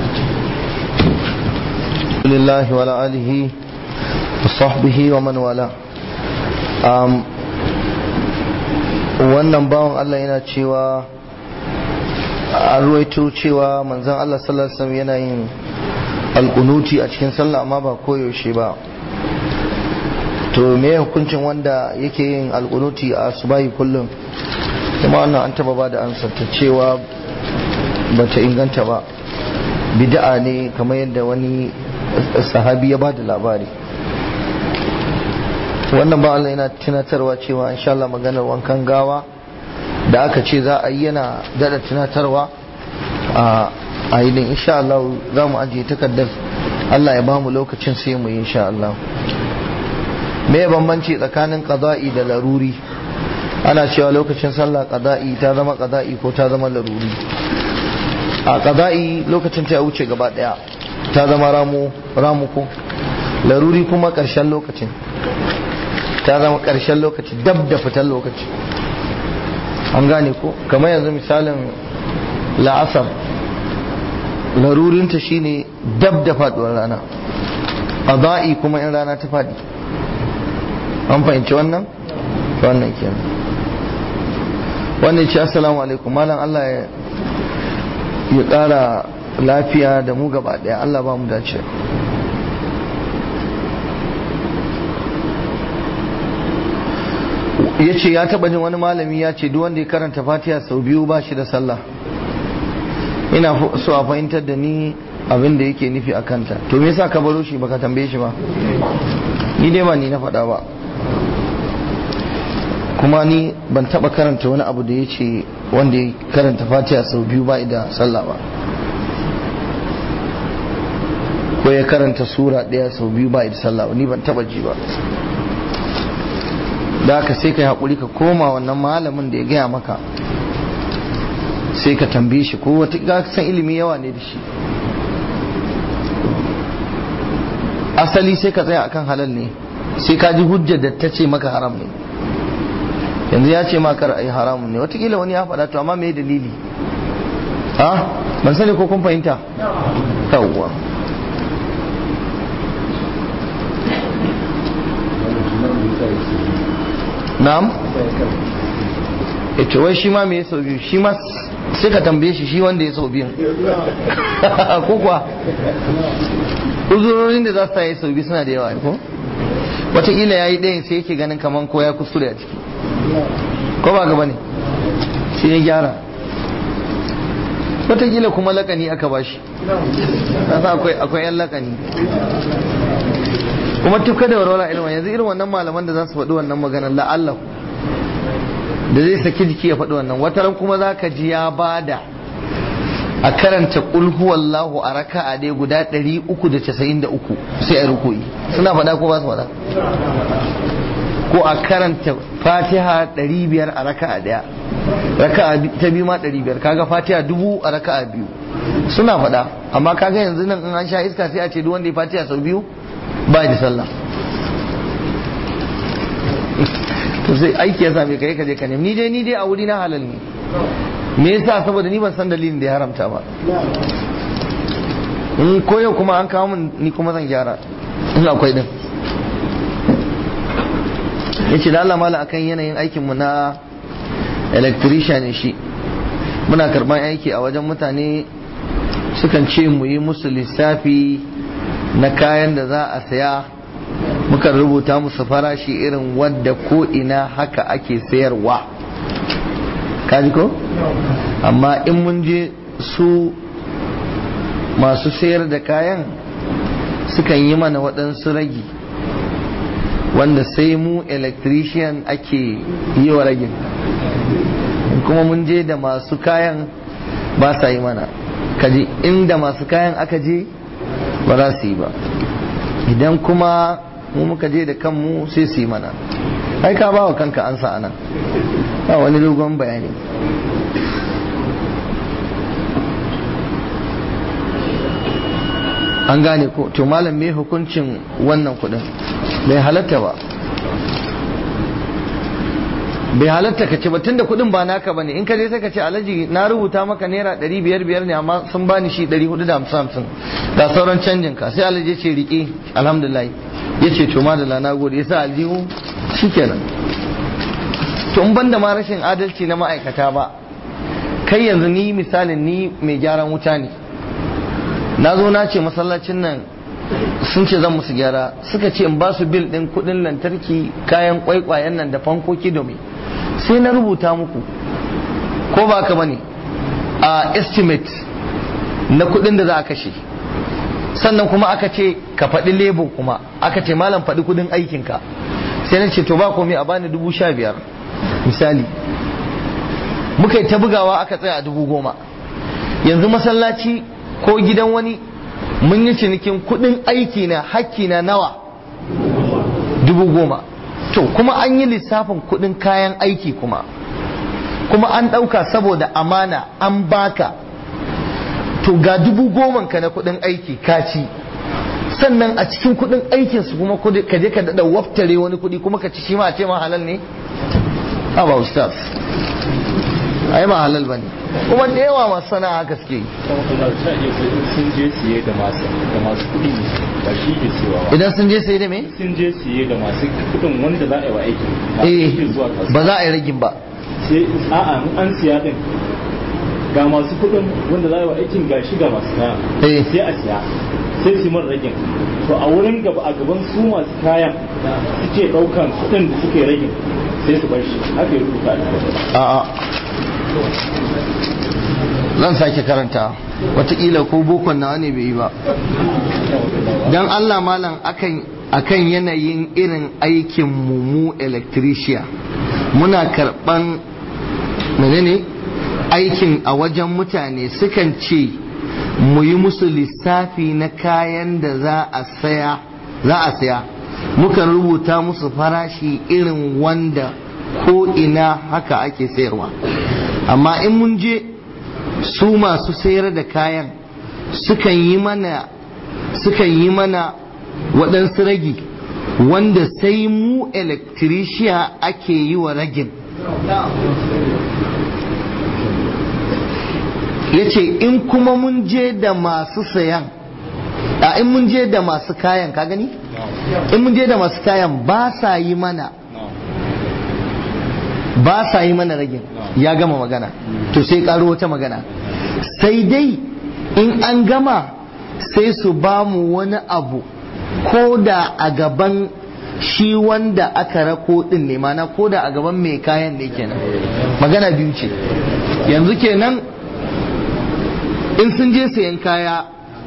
lillahi wa alihi wa sahbihi wa man wala wannan bawan Allah yana cewa an ruwaito cewa manzon Allah sallallahu alaihi wasallam yana yin alkunuti a cikin sallah amma ba koyaushe ba to me hukuncin wanda yake yin alkunuti a subahi kullum kuma wannan an taba ba da ansar ta cewa bata inganta ba bid'a ne kamar yadda wani sahabi ya ba da labari wannan ba Allah yana tunatarwa cewa insha Allah maganar wankan gawa da aka ce za a yi yana dada tunatarwa a ainihin insha Allah za mu ajiye takardar Allah ya ba mu lokacin sai mu yi insha Allah me bambanci tsakanin qada'i da laruri ana cewa lokacin sallah qada'i ta zama qada'i ko ta zama laruri a qada'i lokacin ta wuce gaba daya ta zama ramu ramu ko laruri kuma karshen lokacin ta zama karshen lokaci dab da fitar lokaci an gane ko kamar yanzu misalin la'asar larurinta shine dab da faduwar rana qada'i kuma in rana ta fadi an fahimci wannan wannan kenan wannan ce assalamu alaikum malam Allah ya ya ƙara lafiya da mu gaba ɗaya Allah ba mu dace ya ce ya taɓa jin wani malami ya ce duk wanda ya karanta fatiha sau biyu ba shi da sallah ina so a fahimtar da ni abin da yake nufi a kanta to me yasa ka baro shi baka tambaye shi ba ni dai ba ni na faɗa ba kuma ni ban taɓa karanta wani abu da ya ce wanda ya karanta fatiha sau biyu ba da sallah ba ko ya karanta sura ɗaya sau biyu ba da sallah ba ni ban taɓa ji ba da haka sai ka yi haƙuri ka koma wannan malamin da ya gaya maka sai ka tambaye shi ko wata san ilimi yawa ne da shi asali sai ka tsaya akan halal ne sai ka ji hujjar da ta ce maka haram ne yanzu ya ce maka ra'ayi haramun ne watakila wani ya faɗa to amma me dalili ha ban sani ko kun fahimta yawwa na'am ita wai shi ma me ya sau biyu shi ma sai ka tambaye shi shi wanda ya sau biyu ko kuwa uzurorin da za su yi sau biyu suna da yawa ko wataƙila ya yi ɗayan sai yake ganin kamar ko ya kuskure a ciki ko ba gaba ne shi ya gyara wataƙila kuma lakani aka ba shi akwai yan lakani kuma tufka da warwara ilma yanzu irin wannan malaman da za su faɗi wannan maganar la'allahu da zai saki jiki ya faɗi wannan wataran kuma za ka ji ya bada a karanta qul huwallahu a raka'a dai guda 393 sai a ruku'i suna faɗa ko ba su faɗa ko a karanta fatiha 500 a raka'a daya raka'a ta biyu ma 500 kaga fatiha dubu a raka'a biyu suna faɗa amma kaga yanzu nan in an sha iska sai a ce duk wanda ya fatiha sau biyu ba da sallah to sai aiki ya same kai ka je ka nemi ni dai ni dai a wuri na halal ne me yasa saboda ni ban san dalilin da ya haramta ba in koyo kuma an kawo min ni kuma zan gyara in akwai din yace da Allah mala akan yanayin aikin mu na electrician ne shi muna karban aiki a wajen mutane sukan ce mu yi musu lissafi na kayan da za a saya mukan rubuta musu farashi irin wadda ko ina haka ake sayarwa kaji ko amma in mun je su masu sayar da kayan sukan yi mana waɗansu ragi wanda sai mu electrician ake yi wa ragin kuma mun je da masu kayan ba sa yi mana kaji inda masu kayan aka je ba za su yi ba idan kuma mu muka je da kanmu sai su yi mana ai ka ba wa kanka ansa anan ba wani dogon bayani an gane ko to malam me hukuncin wannan kudin bai halatta ba bai halatta ka ce ba tunda kudin ba naka bane in ka je sai ka ce alaji na rubuta maka naira ɗari biyar biyar ne amma sun bani shi ɗari hudu da hamsin hamsin ga sauran canjin ka sai alaji ce riƙe alhamdulillah ya ce to madalla na gode ya sa aljihu shikenan to in banda ma rashin adalci na ma'aikata ba kai yanzu ni misalin ni mai gyaran wuta ne na zo na ce masallacin nan sun ce zan musu gyara suka ce in ba su bil din kudin lantarki kayan kwaikwayen nan da fankoki domin sai na rubuta muku ko ba ka bane a estimate na kudin da za a kashe sannan kuma aka ce ka faɗi lebo kuma aka ce malam faɗi kudin aikinka sai na ce to ba komai a bani dubu sha biyar misali muka yi ta bugawa aka tsaya a dubu goma yanzu masallaci ko gidan wani mun yi cinikin kudin aiki na hakki na nawa dubu goma to kuma an yi lissafin kudin kayan aiki kuma kuma an ɗauka saboda amana an baka to ga dubu goman ka na kudin aiki ka ci sannan a cikin kudin aikin su kuma ka je ka daɗa waftare wani kudi kuma ka ci shi ma a ce ma halal ne ha ba ustaz ai ba halal bane kuma da yawa masu sana'a haka suke yi sun je siye da masu da masu kuɗi ba shi ke cewa ba idan sun je sai da me sun je siye da masu kuɗin wanda za a yi wa aiki ba eh su zuwa kasuwa ba za a yi ragin ba sai a'a in an siya din ga masu kuɗin wanda za a yi wa aikin ga shi ga masu kaya Eh. sai a siya sai su mar ragin to a wurin gaba a gaban su masu kayan suke ɗaukan kuɗin da suke ragin sai su bar shi haka ya rubuta a littafi. a'a zan sake karanta watakila ko bokon nawa ne bai yi ba don allah malam akan akan yanayin irin aikin mu mu electrician muna karban menene aikin a wajen mutane sukan ce mu yi musu lissafi na kayan da za a saya za a saya mukan rubuta musu farashi irin wanda ko ina haka ake sayarwa amma in mun je su masu sayar da kayan sukan yi mana sukan yi mana waɗansu ragi wanda sai mu electrician ake yi wa ragin ya ce in kuma mun je da masu sayan a in mun je da masu kayan ka gani in mun je da masu kayan ba sa yi mana ba sa yi mana ragin ya gama magana to sai karo wata magana sai dai in an gama sai su ba mu wani abu ko da a gaban shi wanda aka rako din ne mana ko da a gaban mai kayan ne kenan magana biyu ce yanzu kenan in sun je sayan kaya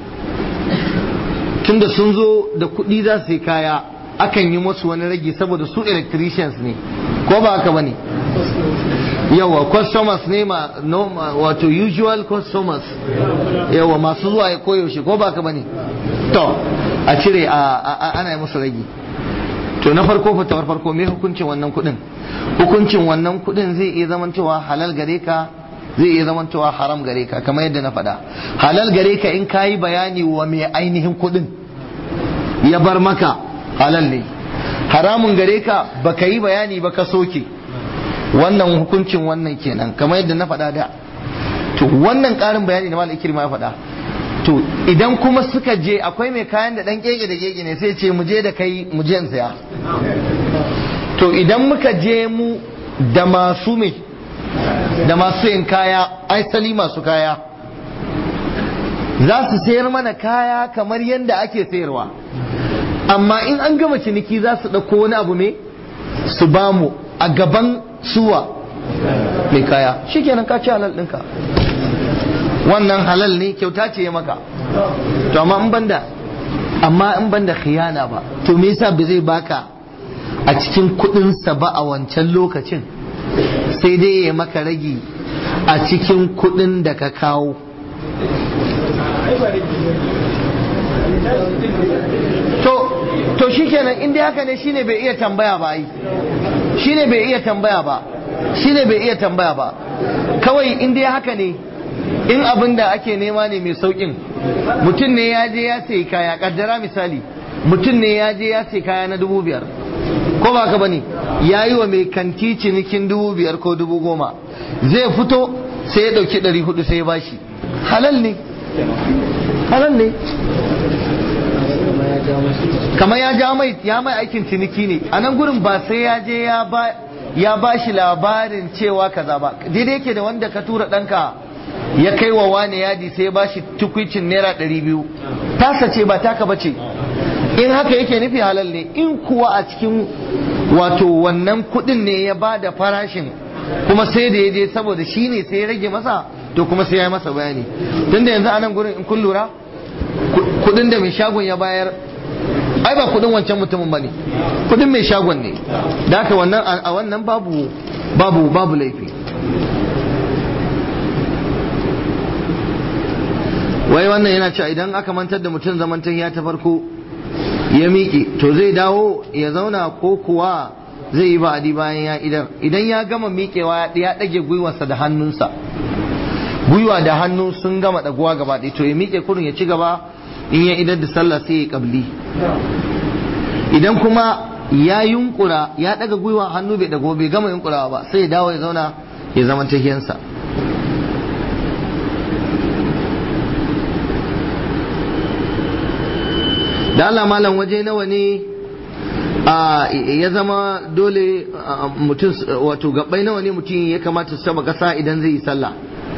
tunda sun zo da kuɗi za su yi kaya akan yi musu wani ragi saboda su electricians ne ko ba haka bane yawa customers ne ma no, ma- wato usual customers yawa masu zuwa ya koyaushe ko ba ka bane to a cire a, a, a- ana yi musu ragi to na farko fatawar farko me hukuncin wannan kudin hukuncin wannan kudin zai iya zamantowa halal gare ka zai iya zamantowa haram gare ka kamar yadda na faɗa halal gare ka in kayi bayani wa mai ainihin kudin ya bar maka halal ne haramun gare ka baka yi bayani ba ka soke wannan hukuncin wannan kenan kamar yadda na faɗa da to wannan ƙarin bayani da malam ikirma ya faɗa to idan kuma suka je akwai mai kayan da ɗan keke da keke ne sai ce mu je da kai mu je in saya to idan muka je mu da masu me da masu yin kaya aisali masu kaya za su sayar mana kaya kamar yadda ake sayarwa amma in an gama ciniki za su ɗauko wani abu ne su bamu a gaban suwa mai kaya shikenan ka ci halal ɗinka wannan halal ne kyauta ce ya maka to amma in banda amma in banda khiyana ba to me yasa ba zai baka a cikin kuɗinsa ba a wancan lokacin sai dai ya maka ragi a cikin kuɗin da ka kawo to to shikenan in dai haka ne shine bai iya tambaya ba ai shine bai iya tambaya ba shine bai iya tambaya ba kawai in dai haka ne in abin da ake nema ne mai saukin mutum ne ya je ya sayi kaya kaddara misali mutum ne ya je ya sayi kaya na dubu biyar ko ba ka bane ya yi wa mai kanti cinikin dubu biyar ko dubu goma zai fito sai ya dauki ɗari hudu sai ya bashi halal ne halal ne kamar ya ja mai ya mai aikin ciniki ne a nan gurin ba sai ya je ya ba ya ba shi labarin cewa kaza ba daidai yake da wanda ka tura ɗanka ya kai wa wane yadi sai ya ba shi tukwicin naira ɗari biyu tasa ce ba taka ba ce in haka yake nufi halal ne in kuwa a cikin wato wannan kuɗin ne ya ba da farashin kuma sai da ya je saboda shi ne sai ya rage masa to kuma sai ya yi masa bayani tunda yanzu a nan gurin in kun lura kudin da mai shagon ya bayar ai ba kudin wancan mutumin bane kudin mai shagon ne da haka wannan a wannan babu babu babu laifi wai wannan yana cewa idan aka mantar da mutum zamantan ya ta farko ya miƙe to zai dawo ya zauna ko kuwa zai yi ba'adi bayan ya idan idan ya gama miƙewa ya ɗage gwiwarsa da hannunsa gwiwa da hannu sun gama ɗaguwa gaba ɗaya to ya miƙe kurin ya ci gaba in ya idar da sallah sai ya kabli idan kuma ya yunkura ya daga gwiwa hannu bai dago bai gama yunkurawa ba sai ya dawo ya zauna ya zama tahiyansa da Allah malam waje nawa ne ya zama dole mutum wato gabbai nawa ne mutum ya kamata su taba kasa idan zai yi sallah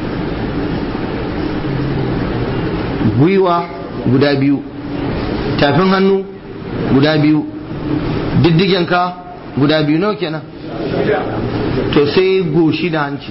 gwiwa guda biyu tafin hannu guda biyu diddigenka guda biyu nawa kenan to sai goshi da hanci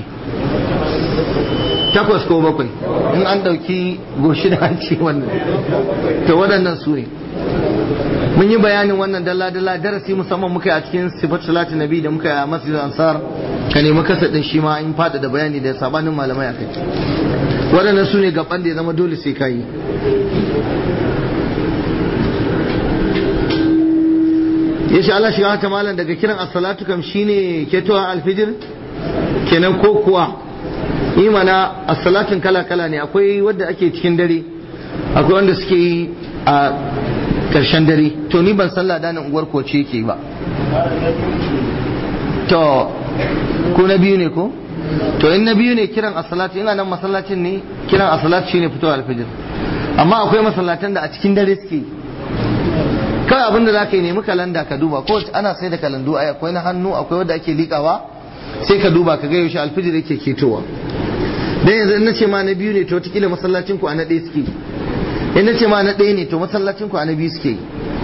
takwas ko bakwai in an ɗauki goshi da hanci wannan to waɗannan su ne mun yi bayanin wannan dalla-dalla darasi musamman muka yi a cikin sifat salati nabi da muka yi a masjid ansar ka nemi kasa ɗin shi ma in fada da bayani da sabanin malamai a kai waɗannan su ne gaban da ya zama dole sai ka yi ya sha Allah shiga ta malam daga kiran as-salatu kam shine ketowa alfijir kenan ko kuwa imana as-salatun kala kala ne akwai wadda ake cikin dare akwai wanda suke yi a karshen dare to ni ban sallah da nan unguwar koce yake ba to ko na biyu ne ko to in na biyu ne kiran as-salatu ina nan masallacin ne kiran as-salatu shine fitowa alfijir amma akwai masallatan da a cikin dare suke yi kawai abinda za ka yi nemi kalanda ka duba ko ana sai da kalandu ai akwai na hannu akwai wanda ake likawa sai ka duba ka ga yaushe alfijir yake ketowa dan yanzu in nace ma na biyu ne to wataƙila masallacin ku a na ɗaya suke in nace ma na ɗaya ne to masallacin ku a na biyu suke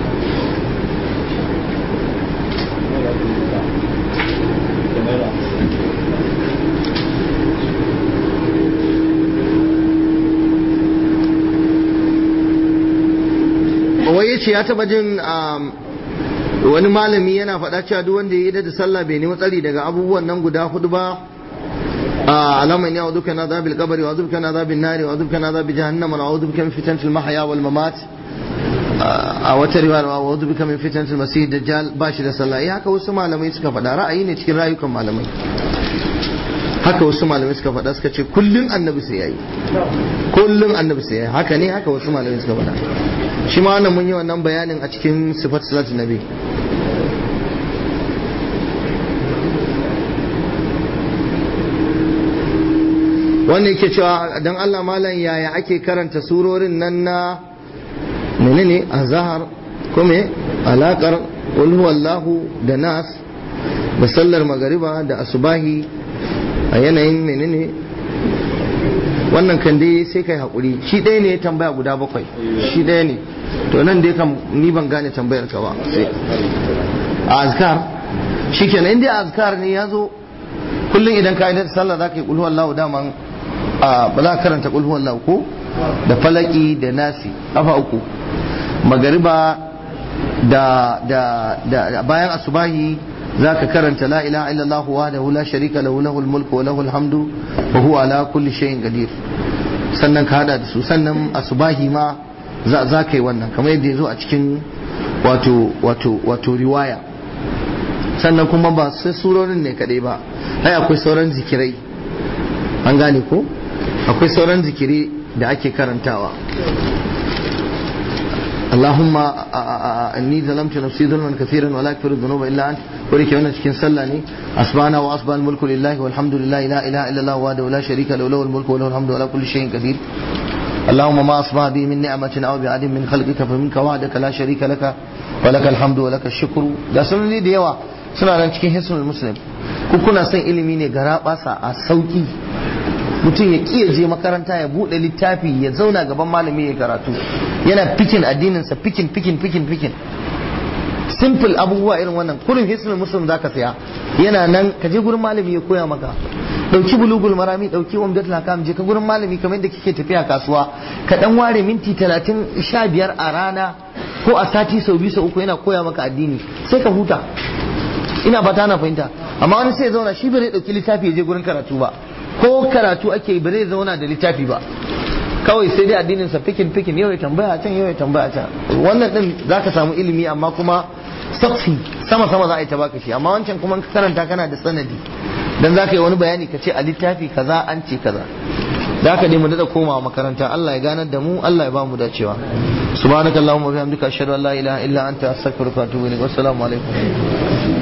wai ya ce ya taba jin wani malami yana faɗa cewa duk wanda ya yi da sallah bai nemi tsari daga abubuwan nan guda hudu ba اللهم اني اعوذ بك من عذاب القبر واعوذ بك من عذاب النار واعوذ بك من عذاب جهنم واعوذ بك من فتنة المحيا والممات a wata riwaya wa wadda bika min fitnatul masih dajjal ba shi da sallah eh haka wasu malamai suka faɗa ra'ayi ne cikin rayukan malamai haka wasu malamai suka faɗa suka ce kullun annabi sai yayi kullun annabi sai yayi haka ne haka wasu malamai suka faɗa shi ma wannan mun yi wannan bayanin a cikin sifat salatin nabi wanda yake cewa dan Allah malam yaya ake karanta surorin nan na menene azhar kuma alakar qul huwallahu da nas da sallar magariba da asubahi a yanayin menene wannan kan dai sai kai hakuri shi ɗaya ne ya tambaya guda bakwai shi ɗaya ne to nan dai kam ni ban gane tambayar ka ba sai a azkar shikenan inda azkar ne ya zo kullum idan ka yi sallah za ka yi kulhu wallahu daman ba za ka karanta kulhu wallahu ko da falaki da nasi kafa uku magariba da da da bayan asubahi za ka karanta la ilaha illallah wahdahu la sharika lahu lahul mulku wa lahul hamdu wa huwa ala kulli shay'in qadir sannan ka hada da su sannan asubahi ma za ka yi wannan kamar yadda ya zo a cikin wato wato wato riwaya sannan kuma ba sai surorin ne kadai ba ai akwai sauran zikirai an gane ko akwai sauran zikiri da ake karantawa اللهم اني ظلمت نفسي ظلما كثيرا ولا يغفر الذنوب الا انت ولك وانا cikin sallah ne asbana wa asbal mulku lillahi walhamdulillahi la ilaha illa allah wahdahu la sharika lahu lahul mulku wa lahul hamdu ala kulli shay'in qadir اللهم ما أصبح بي من نعمة أو بعد من خلقك فمنك وحدك لا شريك لك ولك الحمد ولك الشكر da sunani da yawa suna nan cikin hisnul muslim ku kuna son ilimi ne gara basa a sauki mutum ya kiya je makaranta ya bude littafi ya zauna gaban malami ya karatu yana fikin addininsa fikin fikin fikin fikin simple abubuwa irin wannan kurin hisnul muslim zaka saya yana nan ka je gurin malami ya koya maka dauki bulugul marami dauki umdatul hakam je ka gurin malami kamar yadda kike tafiya kasuwa ka dan ware minti 30 15 a rana ko a sati sau biyu sau uku yana koya maka addini sai ka huta ina fata na fahimta amma wani sai ya zauna shi bai dauki littafi ya je gurin karatu ba ko karatu ake ba zai zauna da littafi ba kawai sai dai addinin sa fikin fikin yau ya tambaya can yau ya tambaya can wannan din zaka samu ilimi amma kuma safi sama sama za a yi ta baka shi amma wancan kuma ka karanta kana da sanadi dan zaka yi wani bayani ka ce a littafi kaza an ce kaza da haka dai mu dada komawa makaranta Allah ya ganar da mu Allah ya ba mu dacewa subhanakallahumma wa bihamdika ashhadu an la ilaha illa anta astaghfiruka wa atubu ilaik wassalamu alaikum